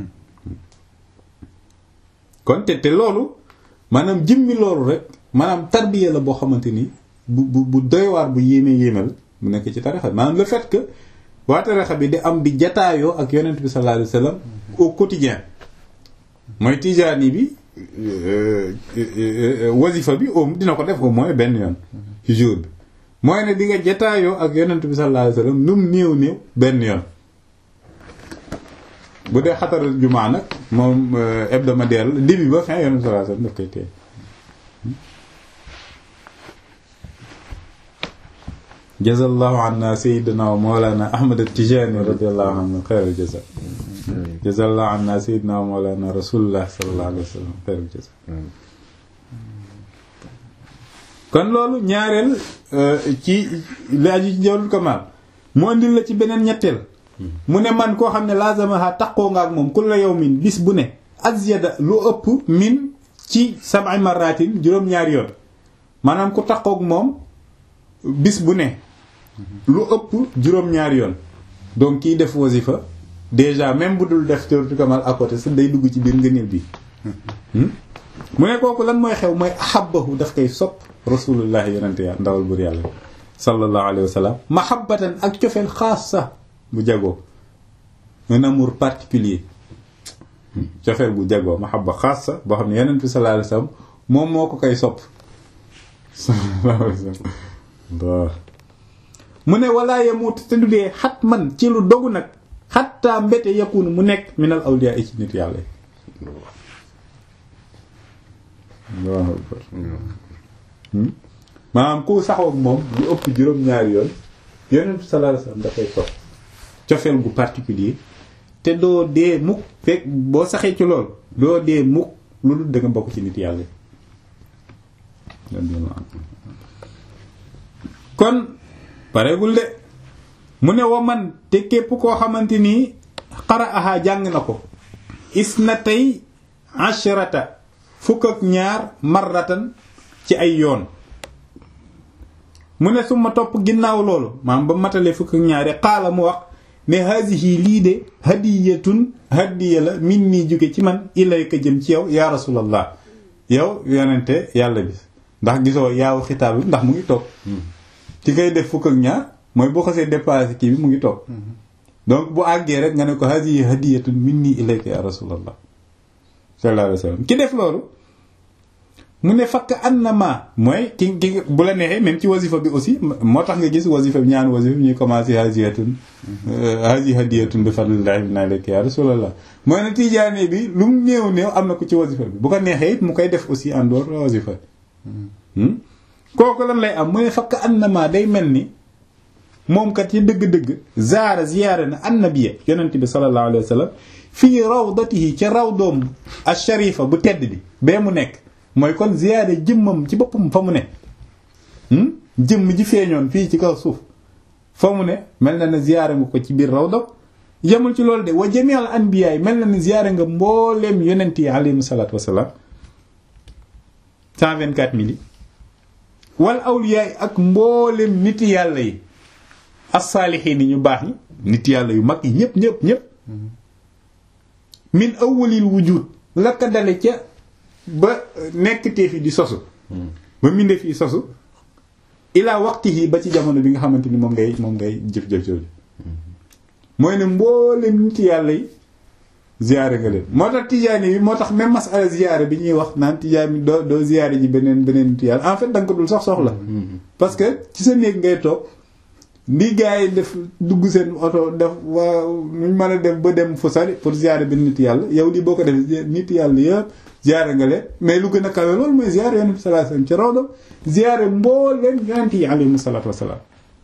kon te te loolu maanaam jëmmi loolu rek maanaam tarbiya la boo xamante ni bu bu bu doy waar bu yéeme yéemal mu nekk ci tarixa maanaam le fait que waa tarixa bi di am di jataayoo ak yonent bi sallallahu alayhi wasallam au quotidien mooy tijaani bi wasifa bi au dina ko def au moins benn yoon ci jour bi mooy ne di nga jataayoo ak yonent bi sallallahu alayhi wasallam nu mu néew néew benn yoon bu dee xataral jumaa nag moom hebdomadaire la début ba fin yonent bi sallallahu alayhi wasallam daf koy tee jazallahu anna sayyidina wa mawlana ahmad at-tijani radiyallahu anhu xayral jaza jazallahu anna sayyidina mawlana rasulullah sallallahu alayhi wa sallam xeeru jaza kon loolu ñaareel ci li aju ci jawlul kamal mu andil la ci beneen ñetteel mu ne man koo xam ne lazamaha taqoo nga ak moom kulla yawmin bis bu ne azyada lu ëpp min ci sab'i marratin juróom-ñaari yoon maanaam ku taqoog moom bis bu ne lu ëpp juróom-ñaari yoon donc kiy def wasifa déjà même bu dul def jawlul kamal à côté sa day dugg ci biir ngëneel bi mu ne kooku lan mooy xew mooy ahabbahu daf koy sopp rasulullahi yonente ya ndawal bur yàlla sallallahu alayhi wa sallam mahabbatan ak cofeel xaas sax bu jagoo un amour particulier cofeel bu jagoo mahabba xaas sax boo xam ne yonent bi sallallahu alayhi wa sallam moom moo ko koy sopp sallallahu alayhi wa sallam mu ne walaa yamut te du dee xat man ci lu dogu nag xatta mbete yakunu mu nekk minal awliya ci nit yàlla yi maanaam ku saxoog moom lu ëpp juróom-ñaari yoon yonent sallallahu alayhi wasallam dafay sopp cofeel gu particulier te doo dee mukk fekk boo saxee ci lool doo dee mukk lu dul da nga bokk ci nit yàlla kon pareegul de mu ne wa man te képp koo xamante nii xara aha jàng na ko is na tey ashrata fukk ak ñaar marratan ci ay yoon mu ne suma topp ginnaaw loolu maam ba matalee fukk ak ñaari xaala mu wax ne haasihi lii de hadiyatun hadiya la min nii jóge ci man ilayka jëm ci yow yaa rasulallah yow yonente yàlla bi ndax gisoo yaaw xitaab bi ndax mu ngi toog ci ngay def fukk ak ñaar mooy boo xasee dépassé kii bi mu ngi toog donc bu àggee rek nga ne ko haasihi hadiyatun min nii ilayka yaa rasulallah sallallahu alayhi wa sallam ki def loolu mu ne fakk annama mooy ki ki bu la neexee même ci wasifa bi aussi moo tax nga gis wasifa bi ñaan wasifa bi ñuy commencé hajiyatun haji hadiyatun bi fadlillahi min alayka ya rasulallah mooy ne tijaane bi lu mu néew néew am na ko ci wasifa bi bu ko neexee it mu koy def aussi en dehors la wasifa kooku lan lay am mu ne fakk annama day mel ni moom kat yi dëgg-dëgg zaara ziyaare na annabiya yonent bi sallallahu alayhi wa sallam fii rawdatihi ca rawdoom asharifa bu tedd bi bee mu nekk mooy kon ziyaare jëmmam ci boppam fa mu ne jëmm ji feeñoon fii ci kaw suuf fa mu ne mel na ne ziyaare nga ko ci biir rawda yemul ci loolu de wa jami'al anbiya yi mel na ne ziyaare nga mbooleem yonent yi alayhimu salaatu wasalaam 124 mille wal awliya yi ak mbooleem nit yàlla yi as-saalihiin ñu baax ñi nit yàlla yu mag yi ñëpp ñëpp ñëpp min awwalil wujud la ka dale ca ba nekk teefi di sosu ba mbindeef yi sosu ilaa waxtihi ba ci jamono bi nga xamante ni moom ngay moom ngay jëf-jëf jooju mooy ne mboolem nit yàlla yi ziyaare nga leen moo tax tijaani bi moo tax même masala ziyaare bi ñuy wax naan tijaani doo doo ziyaare ji beneen beneen nit yàlla en fait da nga ko dul sax soxla parce que ci sa néeg ngay toog ndi gars yi def dugg seen oto def waa nuñ mën a def ba dem fu sori pour ziyaare benn nit yàlla yow lii boo ko defee nit yàlla yëpp ziyaare nga leen mais lu gën a kawe loolu mooy ziyaare yonent bi sallallahu alayhi wasallam ci rawda ziyaare mbooleem yonent yi alayhimu salaatu wasalaam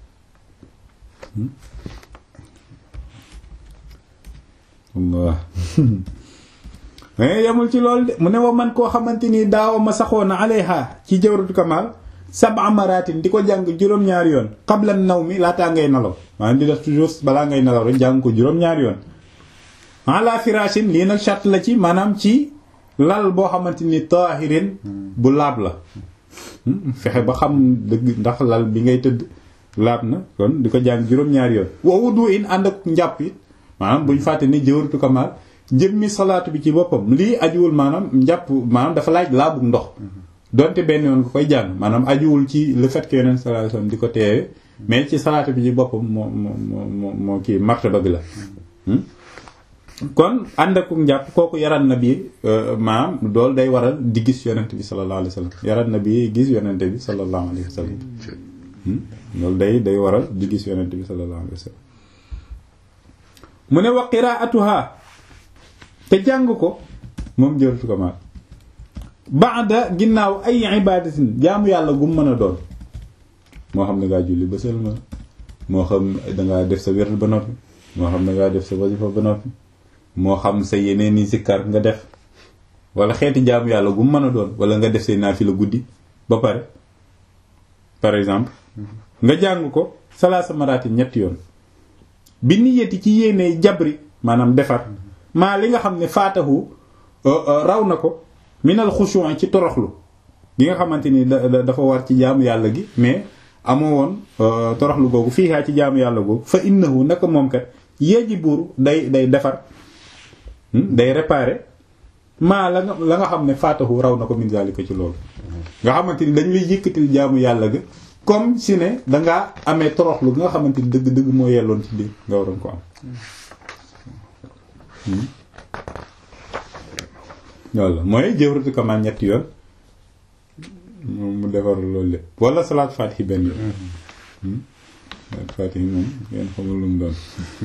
Allah mais yemul ci loolu de mu ne wa man koo xamante ni daaw ma saxoon na alayha ci jawratu kamal sab'a maratin di ko jàng juróom-ñaari yoon qabla naw mi laataa ngay nelaw maanaam di def toujours balaa ngay nelaw rek jàng ko juróom-ñaari yoon ala firashin lii nag charte la ci maanaam ci lal boo xamante ni taahirin bu laab la fexe ba xam dëgg ndax lal bi ngay tëdd laab na kon di ko jàng juróom-ñaari yoon wa wudu in ànd ak njàpp it maanaam buñ fàtte ni jawratu kamal jëmmi salaatu bi ci boppam lii ajuwul maanaam njàpp maanaam dafa laaj laabug ndox donte benn yoon nga koy jàng maanaam ajuwul ci le fait que yonent sallallahu alayhi wasallam di ko teewe mais ci salaatu bi ci boppam moo moo moo moo kii martaba bi la kon ànd ak njàpp kooku yaran na bi maanaam dool day waral di gis yonent bi sallallahu alayhi wasallam yaran na bi gis yonent bi sallallahu alayhi wasallam loolu day day waral di gis yonent bi sallallahu alayhi wasallam mu ne wa qiraatuha te jàng ko moom jërëtu ko maat baada ginnaaw ay ibadatin jaamu yàlla gum mën a doon moo xam ne ngaa julli ba sëlma moo xam dangaa def sa wér ba noppi moo xam ne ngaa def sa wasifa ba noppi moo xam sa yeneen i sikkar nga def wala xeeti jaamu yàlla gu mën a doon wala nga def say naafila guddi ba pare par exemple nga jàng ko salaasa maraati ñetti yoon bi niyati ci yéenee jabri maanaam defar maa li nga xam ne faatahu raw na ko minal xushu'i ci toroxlu gi nga xamante ni dafa war ci jaamu yàlla gi mais amoo woon toroxlu googu fii ci jaamu yàlla googu fa innahu naka moom kat yajibu day day defar day réparer maa la nga la nga xam ne faatahu raw na ko min zalika ci loolu nga xamante ni dañ lay yëkkatil jaamu yàlla ga comme si ne dangaa amee toroxlu nga xamante ni dëgg dëgg moo yelloon ci biir nga waroon ko am loolu la mooy jëwratu kamaan ñetti yoon mu defar loolu lépp wala salaat faatihi benn yoon salaat faatihi moom ngeen xamul lu mu doon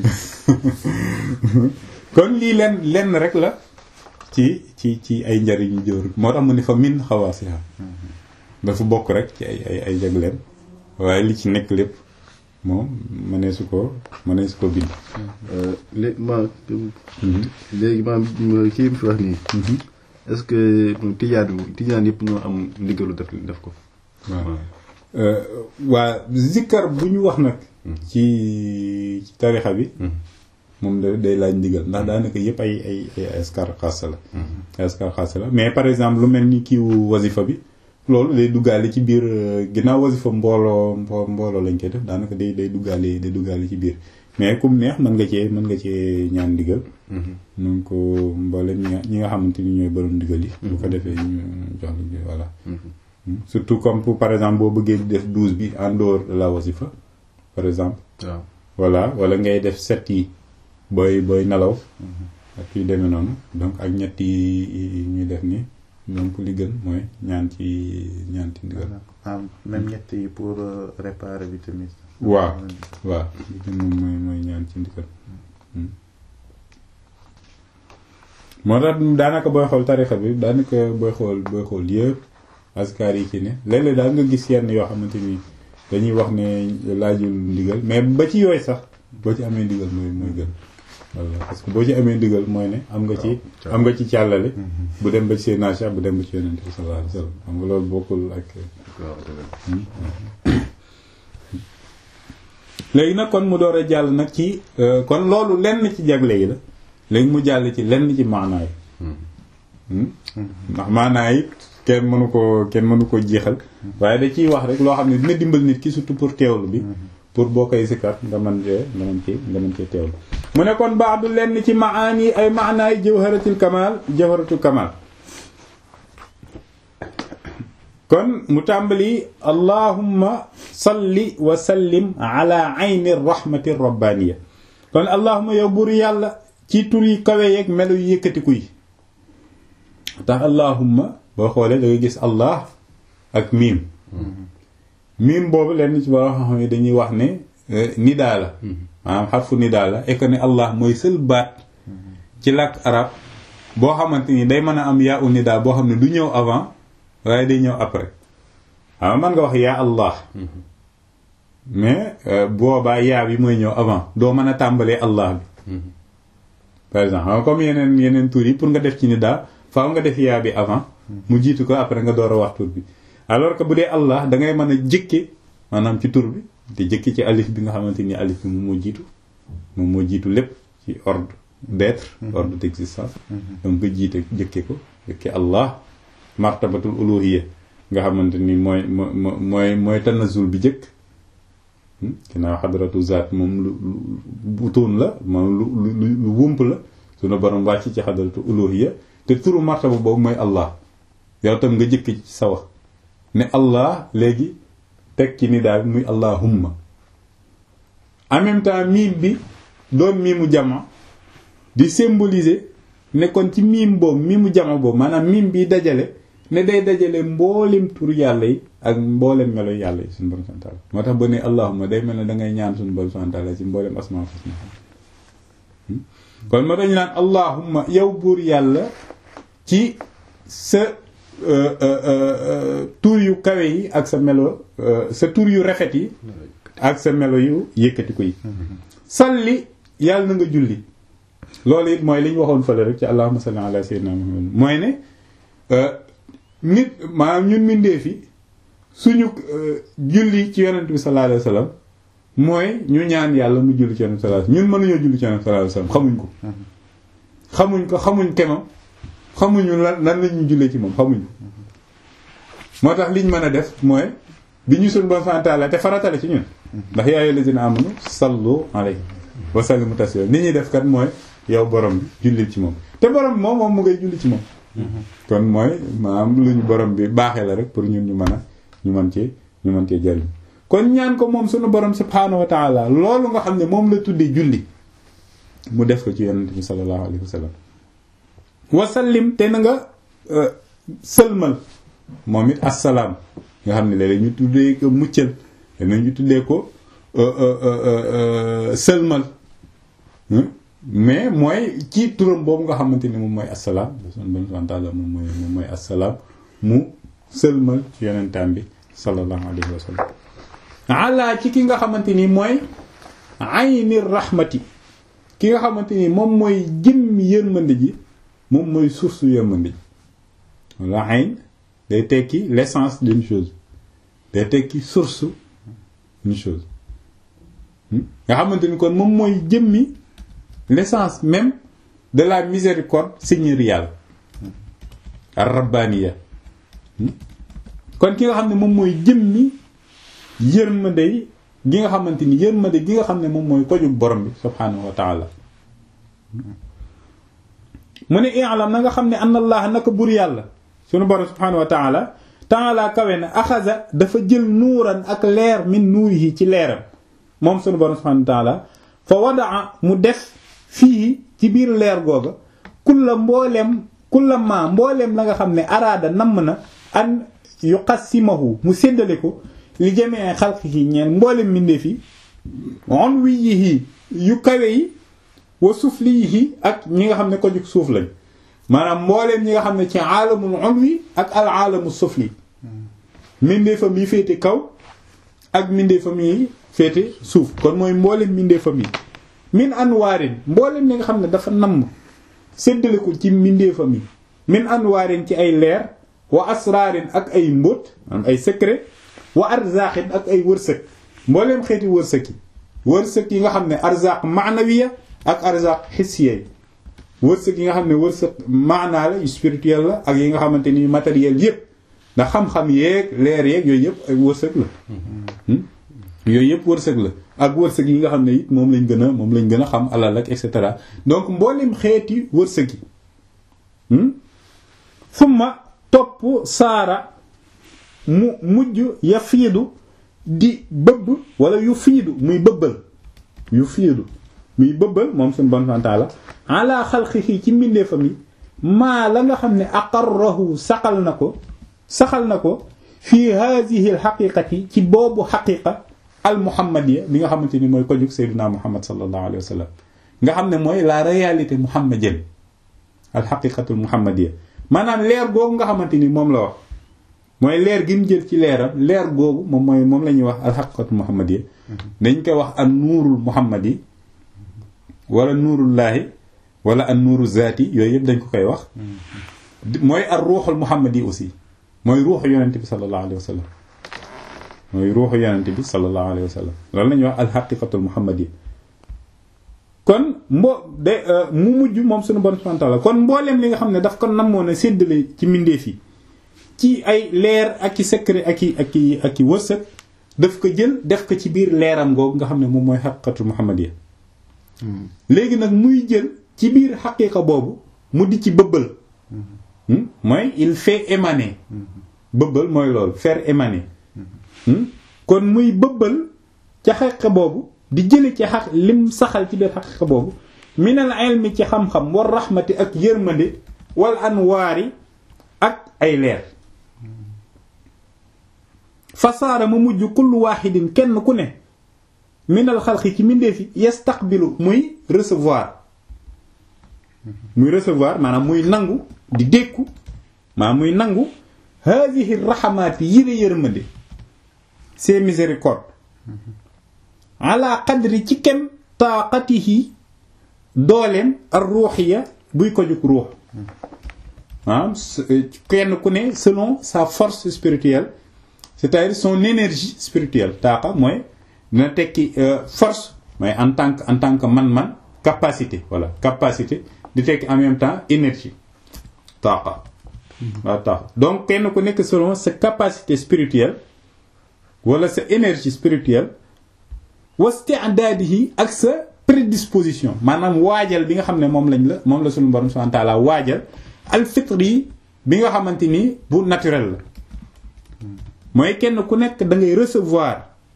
kon lii lenn lenn rek la ci ci ci ay njariñu jëwru moo tax mu ni fa min xawaasiha dafa bokk rek ci ay ay ay jagleen waaye li ci nekk lépp moom mënee su ko mënee su ko bind léegi ma léegi ma kii bi fi wax nii est-ce que tijaan tijaan yëpp ñoo am ndigalu def def ko waaw waa zikkar bu ñu wax nag ci ci tarixa bi moom da day laaj ndigal ndax daanaka yëpp ay ay ay askar xaasa la ay askar xaasa la mais par exemple lu mel ni kiiwu wasifa bi loolu day duggaale ci biir ginnaaw wasifa mbooloo mbooloo lañ koy def daanaka day day duggaale day duggaale ci biir mais comme neex mën nga cee mën nga cee ñaan ndigal nun ko mboolem ñi nga ñi nga xamante ni ñooy borom ndigal yi bu ko defee ñu jox la voilà surtout comme pour par exemple boo bëggee def douze bi en dehors de la wasifa par exemple waaw voilà wala ngay def sept yi booy booy nelaw ak yu demee noonu donc ak ñett yi ñuy def ni donc li gën mooy ñaan ci ñaan ci ndigal ah même ñett yi pour réparer bi tamit. waaw waaw li gën moom mooy mooy ñaan ci ndigal moo tax daanaka booy xool tarixa bi daanaka booy xool booy xool yëpp askar yi ci ne léeg-léeg daal nga gis yenn yoo xamante ni dañuy wax ne laajul ndigal mais ba ci yooyu sax boo ci amee ndigal mooy mooy gën voilà parce que boo ci amee ndigal mooy ne am nga ci am nga ci càllale bu dem ba ci Seydina Cheikh bu dem ba ci yonent bi sallallahu alayhi wasallam xam nga loolu bokkul ak léegi nag kon mu door a jàll nag ci kon loolu lenn ci jagle yi la léegi mu jàll ci lenn ci maanaa yi ndax maanaa yi kenn mënu ko kenn mënu ko jeexal waaye da ciy wax rek loo xam ne dina dimbal nit ki surtout pour teewlu bi pour boo koy sikkat nga mën cee nga mën cee nga mën cee teewlu mu ne kon baax du lenn ci maani ay maanaay jawharatul kamal jawharatul kamal kon mu tàmbali allahumma salli wa sallim ala ayni rahmati rabbaniya kon allahumma yow buur yàlla ci tur yi kawe yeeg melo yu yëkkatiku yi tax allahumma boo xoolee da ngay gis allah ak miim miim boobu lenn ci ba xam ne dañuy wax ne nidaa la maanaam xarfu nidaa la et que ne allah mooy seul baat ci làkk arab boo xamante ni day mën a am yaa u nidaa boo xam ne du ñëw avant waaye day ñëw après xam man nga wax yaa allah mais boobaa yaa bi mooy ñëw avant doo mën a tàmbalee allah bi par exemple xam comme yeneen yeneen tur yi pour nga def ci nidaa faaw nga def yaa bi avant mu jiitu ko après nga door a wax tur bi alors que bu dee allah da ngay mën a jëkke maanaam ci tur bi te jëkke ci alif bi nga xamante ni alif bi moom moo jiitu moom moo jiitu lépp ci ordre d'être ordre d'existence donc nga jiite jëkke ko jëkke allah martabatul uluhiyya nga xamante ni mooy mooy mooy tanazul bi jëkk ginnaaw xadratu zaat moom lu butuun la moom lu lu lu wump la sunu borom wàcc ci xadratu uluhiyya te turu martaba boobu mooy allah yow tam nga jëkk ci sa wax ne allah léegi teg ci nidaa bi muy allahumma en même temps miim bi doon miimu jama di symboliser ne kon ci miim boobu miimu jama boobu maanaam miim bi dajale ne day dajale mboolem tur yàlla yi ak mboolem melo yàlla yi suñu borom subhanahu wa ta'ala moo tax ba ne allahumma day mel ne dangay ñaan suñu borom subhanahu wa ta'ala ci mboolem asmaa husna kon moo tax ñu naan allahumma yow buur yàlla ci sa tur yu kawe yi ak sa melo sa tur yu rafet yi ak sa melo yu yëkkati ko yi salli yàlla na nga julli loolu it mooy li ñu waxoon fële rek ci allahumma salli ala sayyidina muhammad mooy ne nit maanaam ñun mindee fi suñu julli ci yonent bi sallallahu alayhi wasallam mooy ñu ñaan yàlla mu julli ci yonent bi sallallahu alayhi wasallam ñun mënuñoo julli ci yonent bi sallallahu alayhi wasallam xamuñ ko xamuñ ko xamuñ kemam xamuñu lan lan lañu jullee ci moom xamuñ ko moo tax liñ mën a def mooy bi ñu suñu bon santaala te faratale ci ñun ndax yaa ayyuhal lazina amanu sallu alayhi wa sallimu taslima ni ñuy def kat mooy yow borom bi julli ci moom te borom bi moom moom mu ngay julli ci moom kon mooy maanaam luñ borom bi baaxee la rek pour ñun ñu mën a ñu mën ci ñu mën cee jariñ kon ñaan ko moom suñu borom subhaanahu wa taala loolu nga xam ne moom la tuddee julli mu def ko ci yonent bi sallallahu alayhi wa sallam wasallim te na nga sëlmal moom it assalaam nga xam ne léeg-léeg ñu tuddee ko muccal léeg ñu tuddee ko sëlmal mais mooy ci turam boobu nga xamante ni moom mooy assalaam son bon santaala moom mooy moom mooy assalaam mu sëlmal ci yonentam bi sallallahu alayhi wa sallam ala ci ki nga xamante ni mooy ayni rahmati ki nga xamante ni moom mooy jëmmi yërmande ji moom mooy source yërmande ji wala ayn day tekki l'essence d'une chose day tekki source d'une chose nga xamante ni kon moom mooy jëmmi l'essence même de la miséricorde seigneuriale ar-rabbaniya kon ki nga xam ne moom mooy jëmmi yërmande gi nga xamante ni yërmande gi nga xam ne moom mooy kojug borom bi subhaanahu wa taala mu ne i'lam na nga xam ne anna allah naka bur yàlla sunu borom subhaanahu wa taala taala kawe na axasa dafa jël nuuran ak leer min nuurihi ci leeram moom sunu borom subhaanahu wa taala fa wadaa mu def fii ci biir leer googa kulla mbooleem kulla ma mbooleem la nga xam ne araada namm na an yuqassimahu mu séddale ko li jamee xalqihi ñeen mbooleem mbindeef yi on wi yi yu kawe yi wa suflihi ak ñi nga xam ne ko jug suuf lañ maanaam mbooleem ñi nga xam ne ci aalamul ulwi ak al aalamu sufli mbindeefam yi féete kaw ak mbindeefam yi féete suuf kon mooy mbooleem mbindeefam yi min anwaarin mbooleem ñi nga xam ne dafa namm séddale ko ci mbindeefam yi min anwaarin ci ay leer wa asraarin ak ay mbóot am ay secret wa arzaqin ak ay wërsëg mbooleem xeeti wërsëg yi wërsëg yi nga xam ne arzaq maanawiya ak arzaq hissiya wërsëg yi nga xam ne wërsëg maanaa la yu spirituel la ak yi nga xamante ni matériel yépp ndax xam-xam yeeg leer yeeg yooyu yëpp ay wërsëg la yooyu yëpp wërsëg la ak wërsëg yi nga xam ne it moom lañ gën a moom lañ gën a xam alal ak et cetera donc mboolem xeeti wërsëg yi summa topp saara mu mujj ya fiidu di bëbb wala yu fiidu muy bëbbal yu fiidu muy bëbbal moom suñu bon santaala ala xalqihi ci mbindeefam yi maa la nga xam ne aqarrahu saxal na ko saxal na ko fii haadihi alxaqiqati ci boobu xaqiqa al muhammadiya bi nga xamante ni mooy ko jóg seydina muhammad sallallahu alayhi wa sallam nga xam ne mooy la réalité muhammadienne al xaqiqatul muhammadiya maanaam leer googu nga xamante ni moom la wax mooy leer gi mu jël ci leeram leer googu moom mooy moom la ñuy wax al xaqiqatul muhammadiya dañ koy wax an nuurul muhammadi wala nuurullaahi wala an nuuru zaati yooyu yëpp dañ ko koy wax mooy ar ruuxul muhammadi aussi mooy ruuxu yonent bi sallallahu alayhi wa sallam mooy ruuxu yonent bi sallallahu alayhi wa sallam loolu la ñuy wax alxaqiqatul muhammadi kon mbo de mu mujj moom suñu bon subhanahu wa ta'ala kon mbooleem li nga xam ne daf ko namoon a séddale ci mbindeef yi ci ay leer ak i secret ak i ak i ak i wërsëg daf ko jël def ko ci biir leeram googu nga xam ne moom mooy xaqiqatul muhammadi léegi nag muy jël ci biir xaqiqa boobu mu di ci bëbbal mooy il fait émaner bëbbal mooy loolu faire émaner kon muy bëbbal ca xaqiqa boobu di jële ci xaq lim saxal ci biir xaqiqa boobu minal ilmi ci xam-xam war raxmati ak yërmande wal anwaari ak ay leer fasaara ma mujj kullu waaxidin kenn ku ne minal xalqi ci mbindeefi yastaqbilu muy recevoir muy recevoir maanaam muy nangu di dékku maanaam muy nangu haadihi raxamaati yére yërmande ces miséricordes ala qadri ci kem taaqatihi dooleem ar ruuxiya buy ko jug ruux ah kenn ku ne selon sa force spirituelle c'est-à-dire son énergie spirituelle taaqa mooy dina tekki force mooy en tant que en tant que man-man capacité voilà capacité di tekki en même temps énergie taaqa waaw taaqa donc kenn ku nekk selon sa capacité spirituelle wala sa énergie spirituelle wasti'dadihi ak sa prédisposition maanaam waajal bi nga xam ne moom lañ la moom la suñu borom subhanahu wa ta'ala waajal al fitri bi nga xamante ni bu naturel la mooy kenn ku nekk da ngay recevoir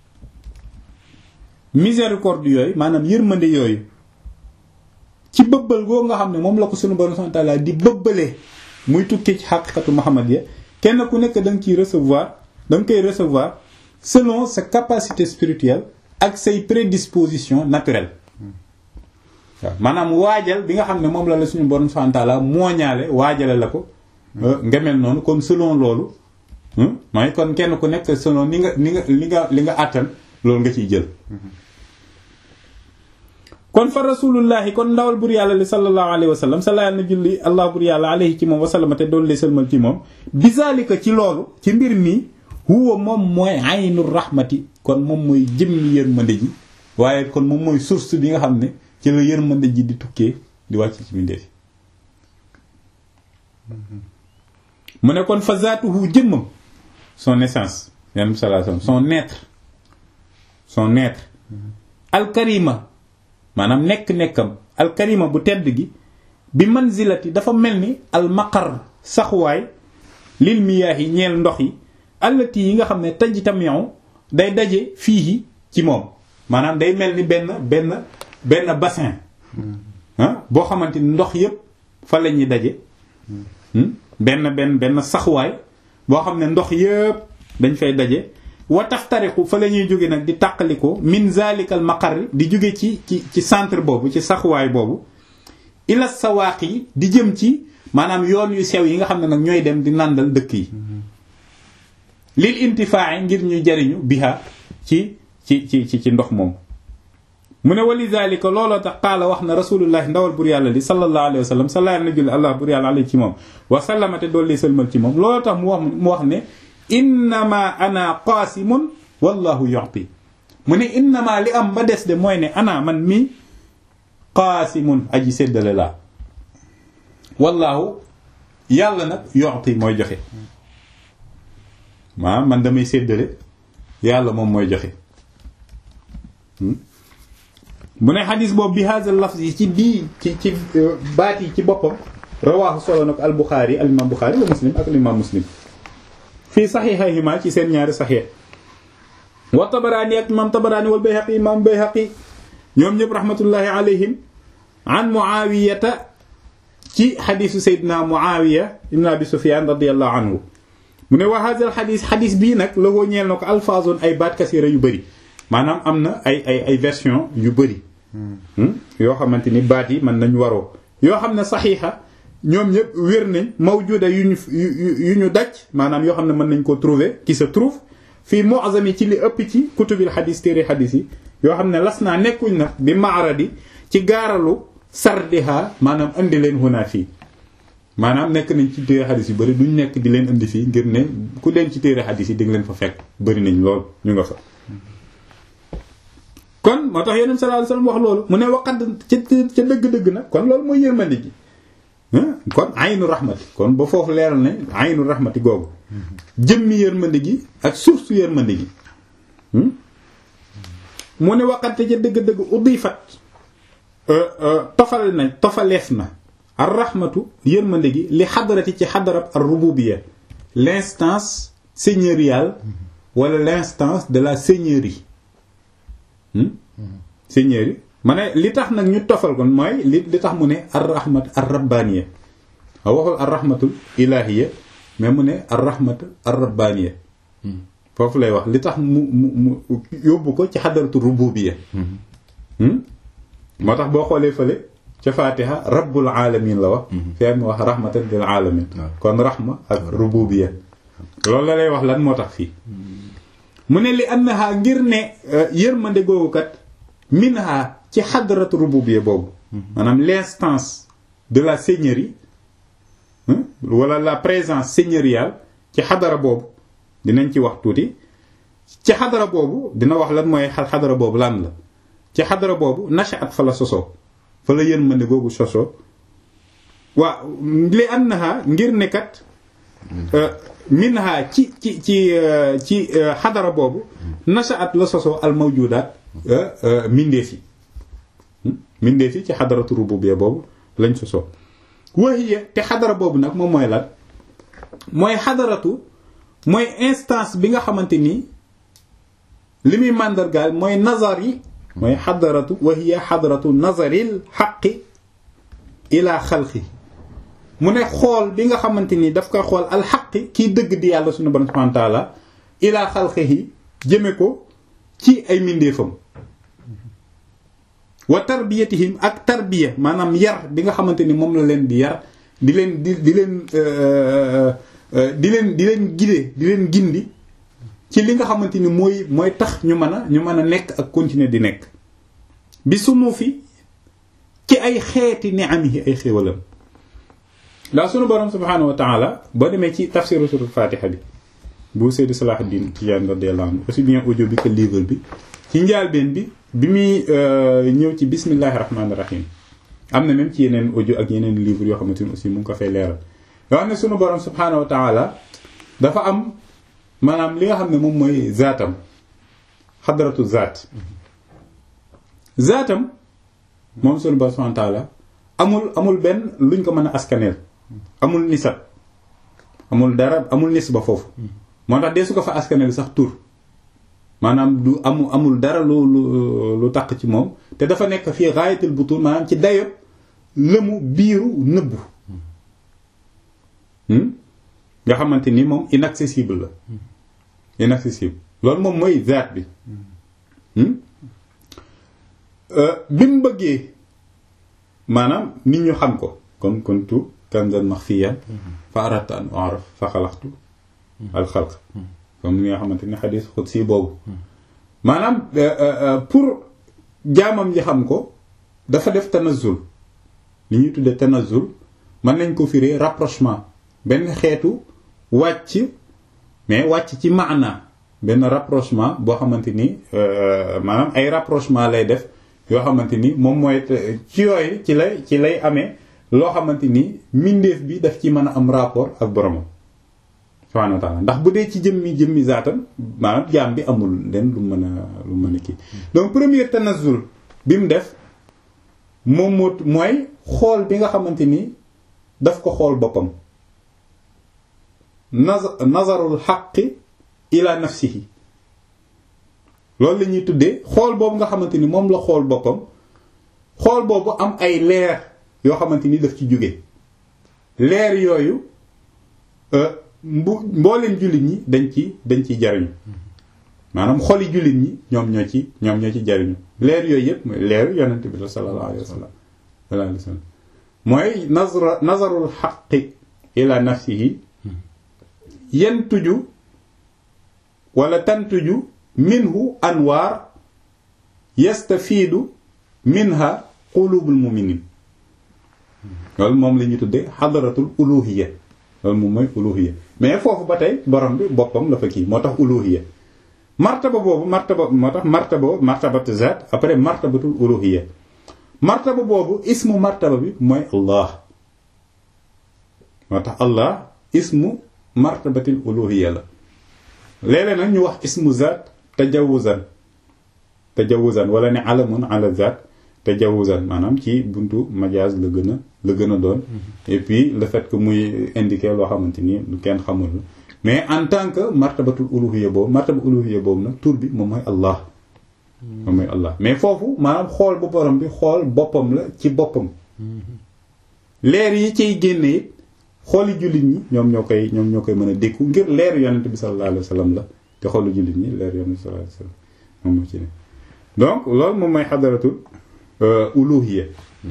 miséricorde yooyu maanaam yërmande yooyu ci bëbbal goo nga xam ne moom la ko suñu borom subhanahu wa ta'ala di bëbbalee muy tukkee ci xaqiqatu muhammadiyya kenn ku nekk da nga ciy recevoir da nga koy recevoir selon sa capacité spirituelle ak say prédisposition naturelle waaw maanaam waajal bi nga xam ne moom la la suñu borom subhanahu wa ta'ala mooñaale waajale la ko nga mel noonu kon selon loolu mooy kon kenn ku nekk selon ni nga ni nga li nga li nga àttan loolu nga ciy jël kon fa rasulullahi kon ndawal bur yàlla li sallallahu alayhi wa sallam sala na julli allah bur yàlla alayhi ci moom wasallama te doon lay sëlmal ci moom bizalika ci loolu ci mbir mi huwa moom mooy aynu rahmati kon moom mooy jëmmi yërmande ji waaye kon moom mooy source bi nga xam ne ci la yërmande ji di tukkee di wàcc ci mbindeef mu ne kon fa zaatuhu jëmmam son essence yanam sallallahu alayhi wasallam son être son être alkarima maanaam nekk-nekkam alkarima bu tedd gi bi manzilati dafa mel ni almaqar saxuwaay lil miyaahi ñeel ndox yi allati yi nga xam ne tajtamiu day daje fii ci moom maanaam day mel ni benn benn benn bassin ah boo xamante ni ndox yépp fa la ñuy daje benn benn benn saxuwaay boo xam ne ndox yépp dañ fay daje wa taftariqu fa la ñuy jóge nag di tàqaliko min zalikal maqar di jóge ci ci ci centre boobu ci saxuwaay boobu ila sawaaq yi di jëm ci maanaam yoon yu sew yi nga xam ne nag ñooy dem di nàndal dëkk yi lil intifaa ngir ñuy jariñu biha ci ci ci ci ci ndox moom mu ne wali zalika looloo tax qaala wax na rasulullahi ndawal bur yàlla li sallallahu alayhi wa sallam sallallahu na julli allah bur yàlla alayhi ci moom wa sallamate doolli sëlmal ci moom looloo tax mu wax mu wax ne innama ana qaasimun wallahu yu'ti mu ne innama li am ba des de mooy ne ana man mi qaasimun aji séddale laa wallahu yàlla nag yu'ti mooy joxe maa man damay séddale yàlla moom mooy joxe mu ne xadis boobu bi hadha lafz yi ci bii ci ci baat yi ci boppam rawaahu solo na ko al buxaari al imam buxaari wa muslim ak al imam muslim fii saxiixayhima ci seen ñaari saxiix wa tabaraani ak imam tabaraani wal bayhaqi imam bayhaqi ñoom ñëpp rahmatullahi alayhim an muawiyata ci xadisu sayyidina muawiya ibn abi sufyan radiyallahu anhu mu ne wa hadha al xadis xadis bii nag la woo ñeel na ko alfaazun ay baat kasira yu bëri maanaam am na ay ay ay version yu bëri yoo xamante ni baat yi mën nañ waroo yoo xam ne saxiixa ñoom ñëpp wér nañ mawjuda yu ñu yu ñu daj maanaam yoo xam ne mën nañ ko trouver qui se trouve fii mu'zam yi ci li ëpp ci kutubil xadis téere xadis yi yoo xam ne las naa nekkuñ nag bi maaradi ci gaaralu sardiha maanaam indi leen hunaa fii maanaam nekk nañ ci téere xadis yu bëri duñ nekk di leen indi fii ngir ne ku leen ci téere xadis yi di nga leen fa fekk bëri nañ lool ñu nga fa kon moo tax yeneen sallallahu alayhi wasallam wax loolu mu ne waqat ca ca dëgg-dëgg nag kon loolu mooy yërmande ji kon aynu rahmati kon ba foofu leeral ne aynu rahmati googu jëmmi yërmande gi ak source yërmande gi mu ne waqat ca dëgg-dëgg udifat tofal na tofaleef na ar rahmatu yërmande gi li xadarati ci xadarab ar rububiyya l'instance seigneuriale wala l'instance de la seigneurie seigneurie ma ne li tax nag ñu tofal kon mooy li li tax mu ne ar rahmat ar rabbaniya a waxul ar rahmatul ilahiya mais mu ne ar rahmat ar rabbaniya foofu lay wax li tax mu mu mu yóbbu ko ci xadaratu rububiyya moo tax boo xoolee fële ca fatiha rabbul alamin la wax fee mu wax rahmatan lil alamin kon rahma ak rububiyya loolu la lay wax lan moo tax fii mu ne li annaha ngir ne yërmande googu kat minha ci xadaratu rububiyya boobu maanaam l'instance de la seigneurie wala la présence seigneuriale ci xadara boobu dinañ ci wax tuuti ci xadara boobu dina wax lan mooy xadara boobu lan la ci xadara boobu nashaat fa la sosoo fa la yërmande googu sosoo waa li annaha ngir nekkat minha ci ci ci ci xadara boobu nashaat la sosoo al mawjudaat mindeef yi mindeef yi ci xadaratu rububiyya boobu lañ sosoo wahiya te xadara boobu nag moom mooy lan mooy xadaratu mooy instance bi nga xamante ni li muy màndargaal mooy nazar yi mooy xadaratu wahiya xadaratu nazaril xaqi ila xalqi mu ne xool bi nga xamante ni daf koy xool alxaqi kiy dëgg di yàlla suñu borom subhanahu wa ta'ala ila xalqihi jëme ko ci ay mindeefam wa tarbiyatihim ak tarbiya maanaam yar bi nga xamante ni moom la leen di yar di leen di di leen di leen di leen gide di leen gindi ci li nga xamante ni mooy mooy tax ñu mën a ñu mën a nekk ak continuer di nekk bi sunu fi ci ay xeeti ni'amihi ay xéewalam daa sunu borom subhaanahu wa ta'ala boo demee ci tafsiru suratul fatiha bi bu Seydi Salahuddin Tijaan radiyallahu anhu aussi bien audio bi que livre bi ci njaalbeen bi bi muy ñëw ci bismillahi rahmaani rahim am na même ci yeneen audio ak yeneen livre yoo xamante ni aussi mu ngi ko fay leeral yoo xam ne sunu borom subhaanahu wa ta'ala dafa am maanaam li nga xam ne moom mooy zaatam xadaratu zaat zaatam moom sunu borom subhaanahu wa ta'ala amul amul benn luñ ko mën a askaneel amul nisab amul dara amul nisba foofu moo tax dee su ko fa askaneel sax tur maanaam du amu amul dara lu lu lu taq ci moom te dafa nekk fii gaayatul butun maanaam ci dayob lëmu biiru nëbbu nga xamante ni moom inaccessible la inaccessible loolu moom mooy zaat bi bi mu bëggee maanaam nit ñu xam ko kon kuntu kanzan maxfiyan fa aradtu an u'raf fa xalaqtu al xalq comme ni nga xamante ni xadis xudsi boobu maanaam pour jaamam ji xam ko dafa def tanazul li ñuy tuddee tanazul mën nañ ko firee rapprochement benn xeetu wàcc mais wàcc ci maana benn rapprochement boo xamante ni maanaam ay rapprochement lay def yoo xamante ni moom mooy ci yooyu ci lay ci lay amee loo xamante ni mbindeef bi daf ci mën a am rapport ak boromam subhanahu wa ta'ala ndax bu dee ci jëmmi jëmmi zaatam maanaam jaam bi amul leen lu mën a lu mën a kii donc premier tanazul bi mu def moom moo mooy xool bi nga xamante ni daf ko xool boppam nazarul xaqi ila nafsihi loolu la ñuy tuddee xool boobu nga xamante ni moom la xool boppam xool boobu am ay leer yoo xamante ni daf ci jóge leer yooyu mbu mbooleen jullit ñi dañ ci dañ ci jariñu maanaam xoli jullit ñi ñoom ñoo ci ñoom ñoo ci jariñu leer yooyu yëpp mooy leer yonent bi la sallallahu alayhi wa sallam sallallahu alayhi wa sallam mooy nazra nazarul xaqi ila nafsihi yentuju wala tantuju minhu anwaar yastafiidu minha qulubul muminin loolu moom la ñuy tuddee xadaratul uluhiya loolu moom mooy uluhiya mais foofu ba tey borom bi boppam la fa kii moo tax uluhiya martaba boobu martaba moo tax martaba martabatu zaat après martabatul uluhiya martaba boobu ismu martaba bi mooy allah moo tax allah ismu martabatil uluhiya la léeg-léeg nag ñu wax ismu zaat tajawuzan tajawuzan wala ne alamun ala zaat tajawuzan maanaam ci buntu majaaz la gën a la gën a doon et puis le fait que muy indiquer loo xamante ni lu kenn xamul la mais en tant que martabatul uluhiyya boobu martaba uluhiyya boobu nag tur bi moom mooy allah moom mooy allah mais foofu maanaam xool bu borom bi xool boppam la ci boppam leer yi ciy génne it xooli jullit ñi ñoom ñoo koy ñoom ñoo koy mën a dékku ngir leer yonent bi sallallahu alayhi wa sallam la te xoolu jullit ñi leer yonent bi sallallahu alayhi wa sallam moom moo ci ne donc loolu moom mooy xadaratul uluhiyya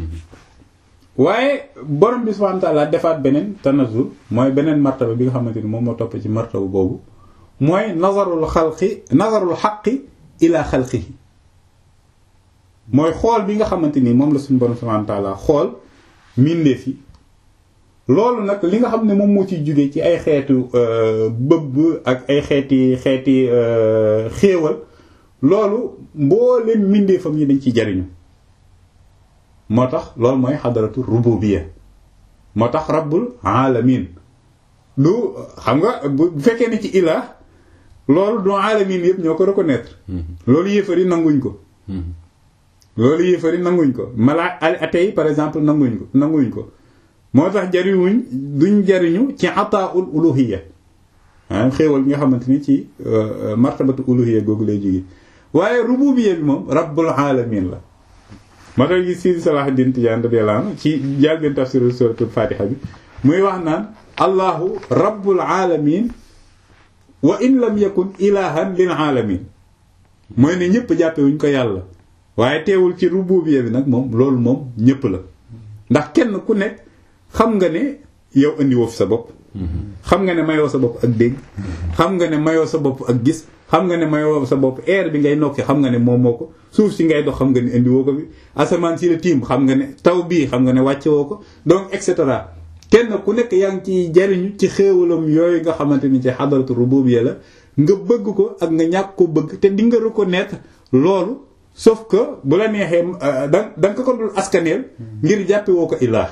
waaye borom bi subhanahu wa ta'ala defaat beneen tanazul mooy beneen martaba bi nga xamante ni moom moo topp ci martaba boobu mooy nazarul xalqi nazarul xaqi ila xalqihi mooy xool bi nga xamante ni moom la suñu borom subhanahu wa ta'ala xool mbindeef yi loolu nag li nga xam ne moom moo ciy jóge ci ay xeetu bëbb ak ay xeeti xeeti xéewal loolu mboolem mbindeefam yi dañ ci jariñu moo tax loolu mooy xadaratu rububiyya moo tax rabbul alamin du xam nga bu fekkee ne ci ilah loolu du alamin yëpp ñoo ko reconnaître loolu yéefar yi nanguñ ko loolu yéefar yi nanguñ ko malaa atey par exemple nanguñ ko nanguñ ko moo tax jariñuñ duñ jariñu ci ataaul uluhiyya ah xéewal bi nga xamante ni ci martabatu uluhiyya googu lay jóge waaye rububiyya bi moom rabbul alamin la moo tax gi Sidi Salahuddin Tijaan radiyallahu anhu ci jàlbeen tafsiru suratul fatiha bi muy wax naan allahu rabbul alamin wa in lam yakun ilahan lil alamin mooy ne ñëpp jàppewuñ ko yàlla waaye teewul ci rububiyya bi nag moom loolu moom ñëpp la ndax kenn ku nekk xam nga ne yow indi woo fi sa bopp xam nga ne mayoo sa bopp ak dégg xam nga ne mayoo sa bopp ak gis xam nga ne mayoo sa bopp air bi ngay nokki xam nga ne moom moo ko suuf si ngay dox xam nga ne indi woo ko bi asamaan si la tiim xam nga ne taw bii xam nga ne wàcce woo ko donc et cetera kenn ku nekk yaa ngi ciy jariñu ci xéewalam yooyu nga xamante ni ci xadaratu rububiyya la nga bëgg ko ak nga ñàkk ko bëgg te di nga reconnaître loolu sauf que bu la neexee da da nga ko dul askaneel ngir jàppe woo ko ilaah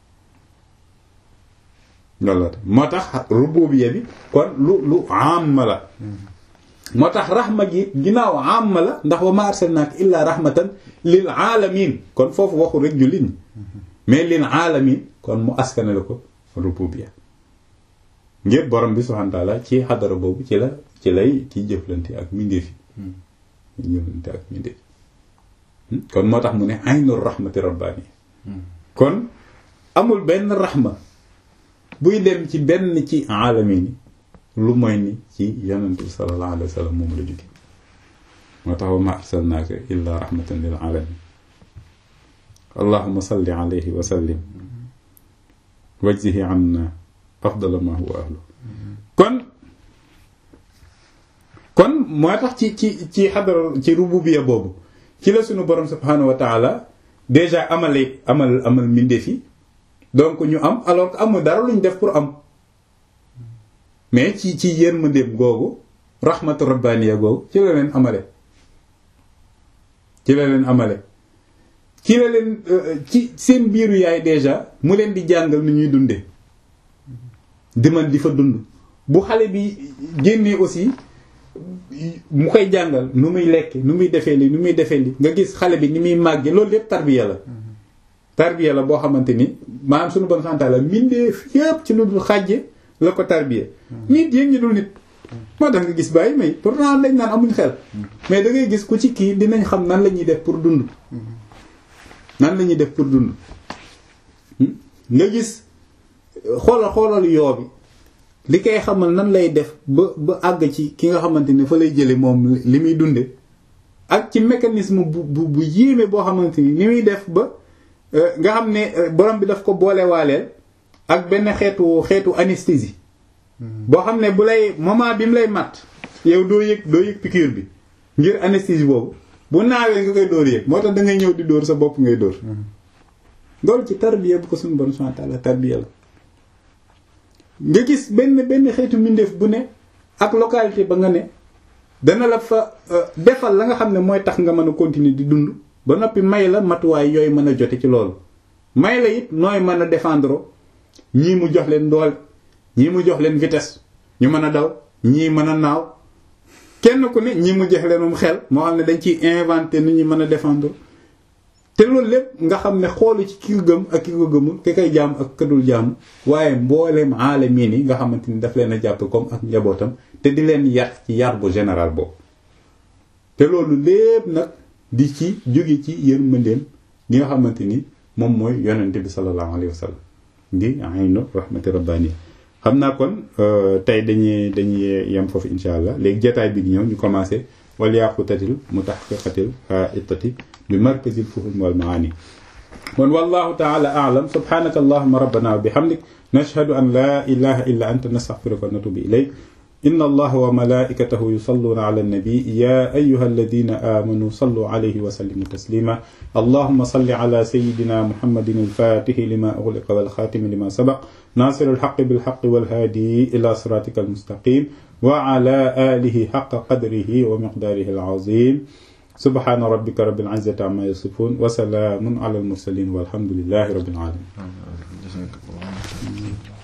loolu la moo tax rububiyya bi kon lu lu am la moo tax raxma gi ginnaaw am la ndax wa ma arsalnaaka illaa rahmatan lil alamin kon foofu waxu rek jullit ñi mais lil alamin kon mu askanale ko rububiyya ngir borom bi subhanahu wa ta'ala ci xadara boobu ci la ci lay ci jëflante ak mindeef yi jëflante ak mindeef kon moo tax mu ne aynul rahmati rabbani kon amul benn raxma buy dem ci benn ci alamin yi lu mooy ni ci yonent bi sallallahu alayhi wa sallam moom la jóge moo tax wa ma arsalnaaka illa rahmatan lil alamin allahumma salli alayhi wa sallim wajzihi anna afdala ma huwa ahlu kon kon moo tax ci ci ci xadara ci rububiya boobu ci la sunu borom subhanahu wa taala déjà amale amal amal mbindeef yi donc ñu am alors que amul dara luñ def pour am mais ci ci yërmandeem googu rahmatu rabbaniya googu ci la leen amale ci la leen amale ci la leen ci seen biiru yaay déjà mu leen di jàngal nu ñuy dunde di man di fa dund bu xale bi génnee aussi mu koy jàngal nu muy lekk nu muy defee li nu muy defee li nga gis xale bi ni muy màgge loolu lépp tarbiya la tarbiya la boo xamante ni maanaam suñu bon santaa la mbindeef yépp ci lu dul xàjje la ko tarbiya nit yéen ñi dul nit moo tax nga gis bàyyi may pourtant dañ naan amuñ xel mais da ngay gis ku ci kii dinañ xam nan la ñuy def pour dund nan la ñuy def pour dund nga gis xoolal xoolal yoo bi li koy xamal nan lay def ba ba àgg ci ki nga xamante ni fa lay jële moom li muy dunde ak ci mécanisme bu bu bu yéeme boo xamante ni ni muy def ba nga xam ne borom bi daf ko boole waaleel ak benn xeetu xeetu anesthésie boo xam ne bu lay moment bi mu lay mat yow doo yëg doo yëg piqûre bi ngir anesthésie boobu bu naawee nga koy dóor yëg moo tax da ngay ñëw di dóor sa bopp ngay dóor loolu ci tarbiya bu ko suñu borom subhanahu wa ta'ala tarbiya la nga gis benn benn xeetu mbindeef bu ne ak localité ba nga ne dana la fa defal la nga xam ne mooy tax nga mën a continuer di dund ba noppi may la matuwaay yooyu mën a jote ci loolu may la it nooy mën a défendre ñii mu jox leen doole ñii mu jox leen vitesse ñu mën a daw ñii mën a naaw kenn ku ne ñii mu jox leenum xel moo xam ne dañ ciy inventer nit ñi mën a défendre te loolu lépp nga xam ne xoolu ci ki ko gëm ak ki ko gëmul ki koy jaam ak kadul jaam waaye mbooleem aalamiin yi nga xamante ni daf leen a jàpp comme ak njabootam te di leen yar ci yar bu général boobu te loolu lépp nag di ci jóge ci yërmandeem gi nga xamante ni moom mooy yonente bi sallallahu alayhi wa sallam di aynu rahmati rabbani xam naa kon tey dañuy dañuy yem foofu insha allah léegi jotaay bi ñëw ñu commencé wal yaqutatil mutahqiqatil ittati bi markazil fuhum wal maani kon wallahu ta'ala a'lam subhanaka allahumma rabbana wa bihamdik nashhadu an la ilaha illa anta nastaghfiruka wa natubu ilayk إن الله وملائكته يصلون على النبي يا أيها الذين آمنوا صلوا عليه وسلموا تسليما اللهم صل على سيدنا محمد الفاتح لما أغلق والخاتم لما سبق ناصر الحق بالحق والهادي إلى صراطك المستقيم وعلى آله حق قدره ومقداره العظيم سبحان ربك رب العزة عما يصفون وسلام على المرسلين والحمد لله رب العالمين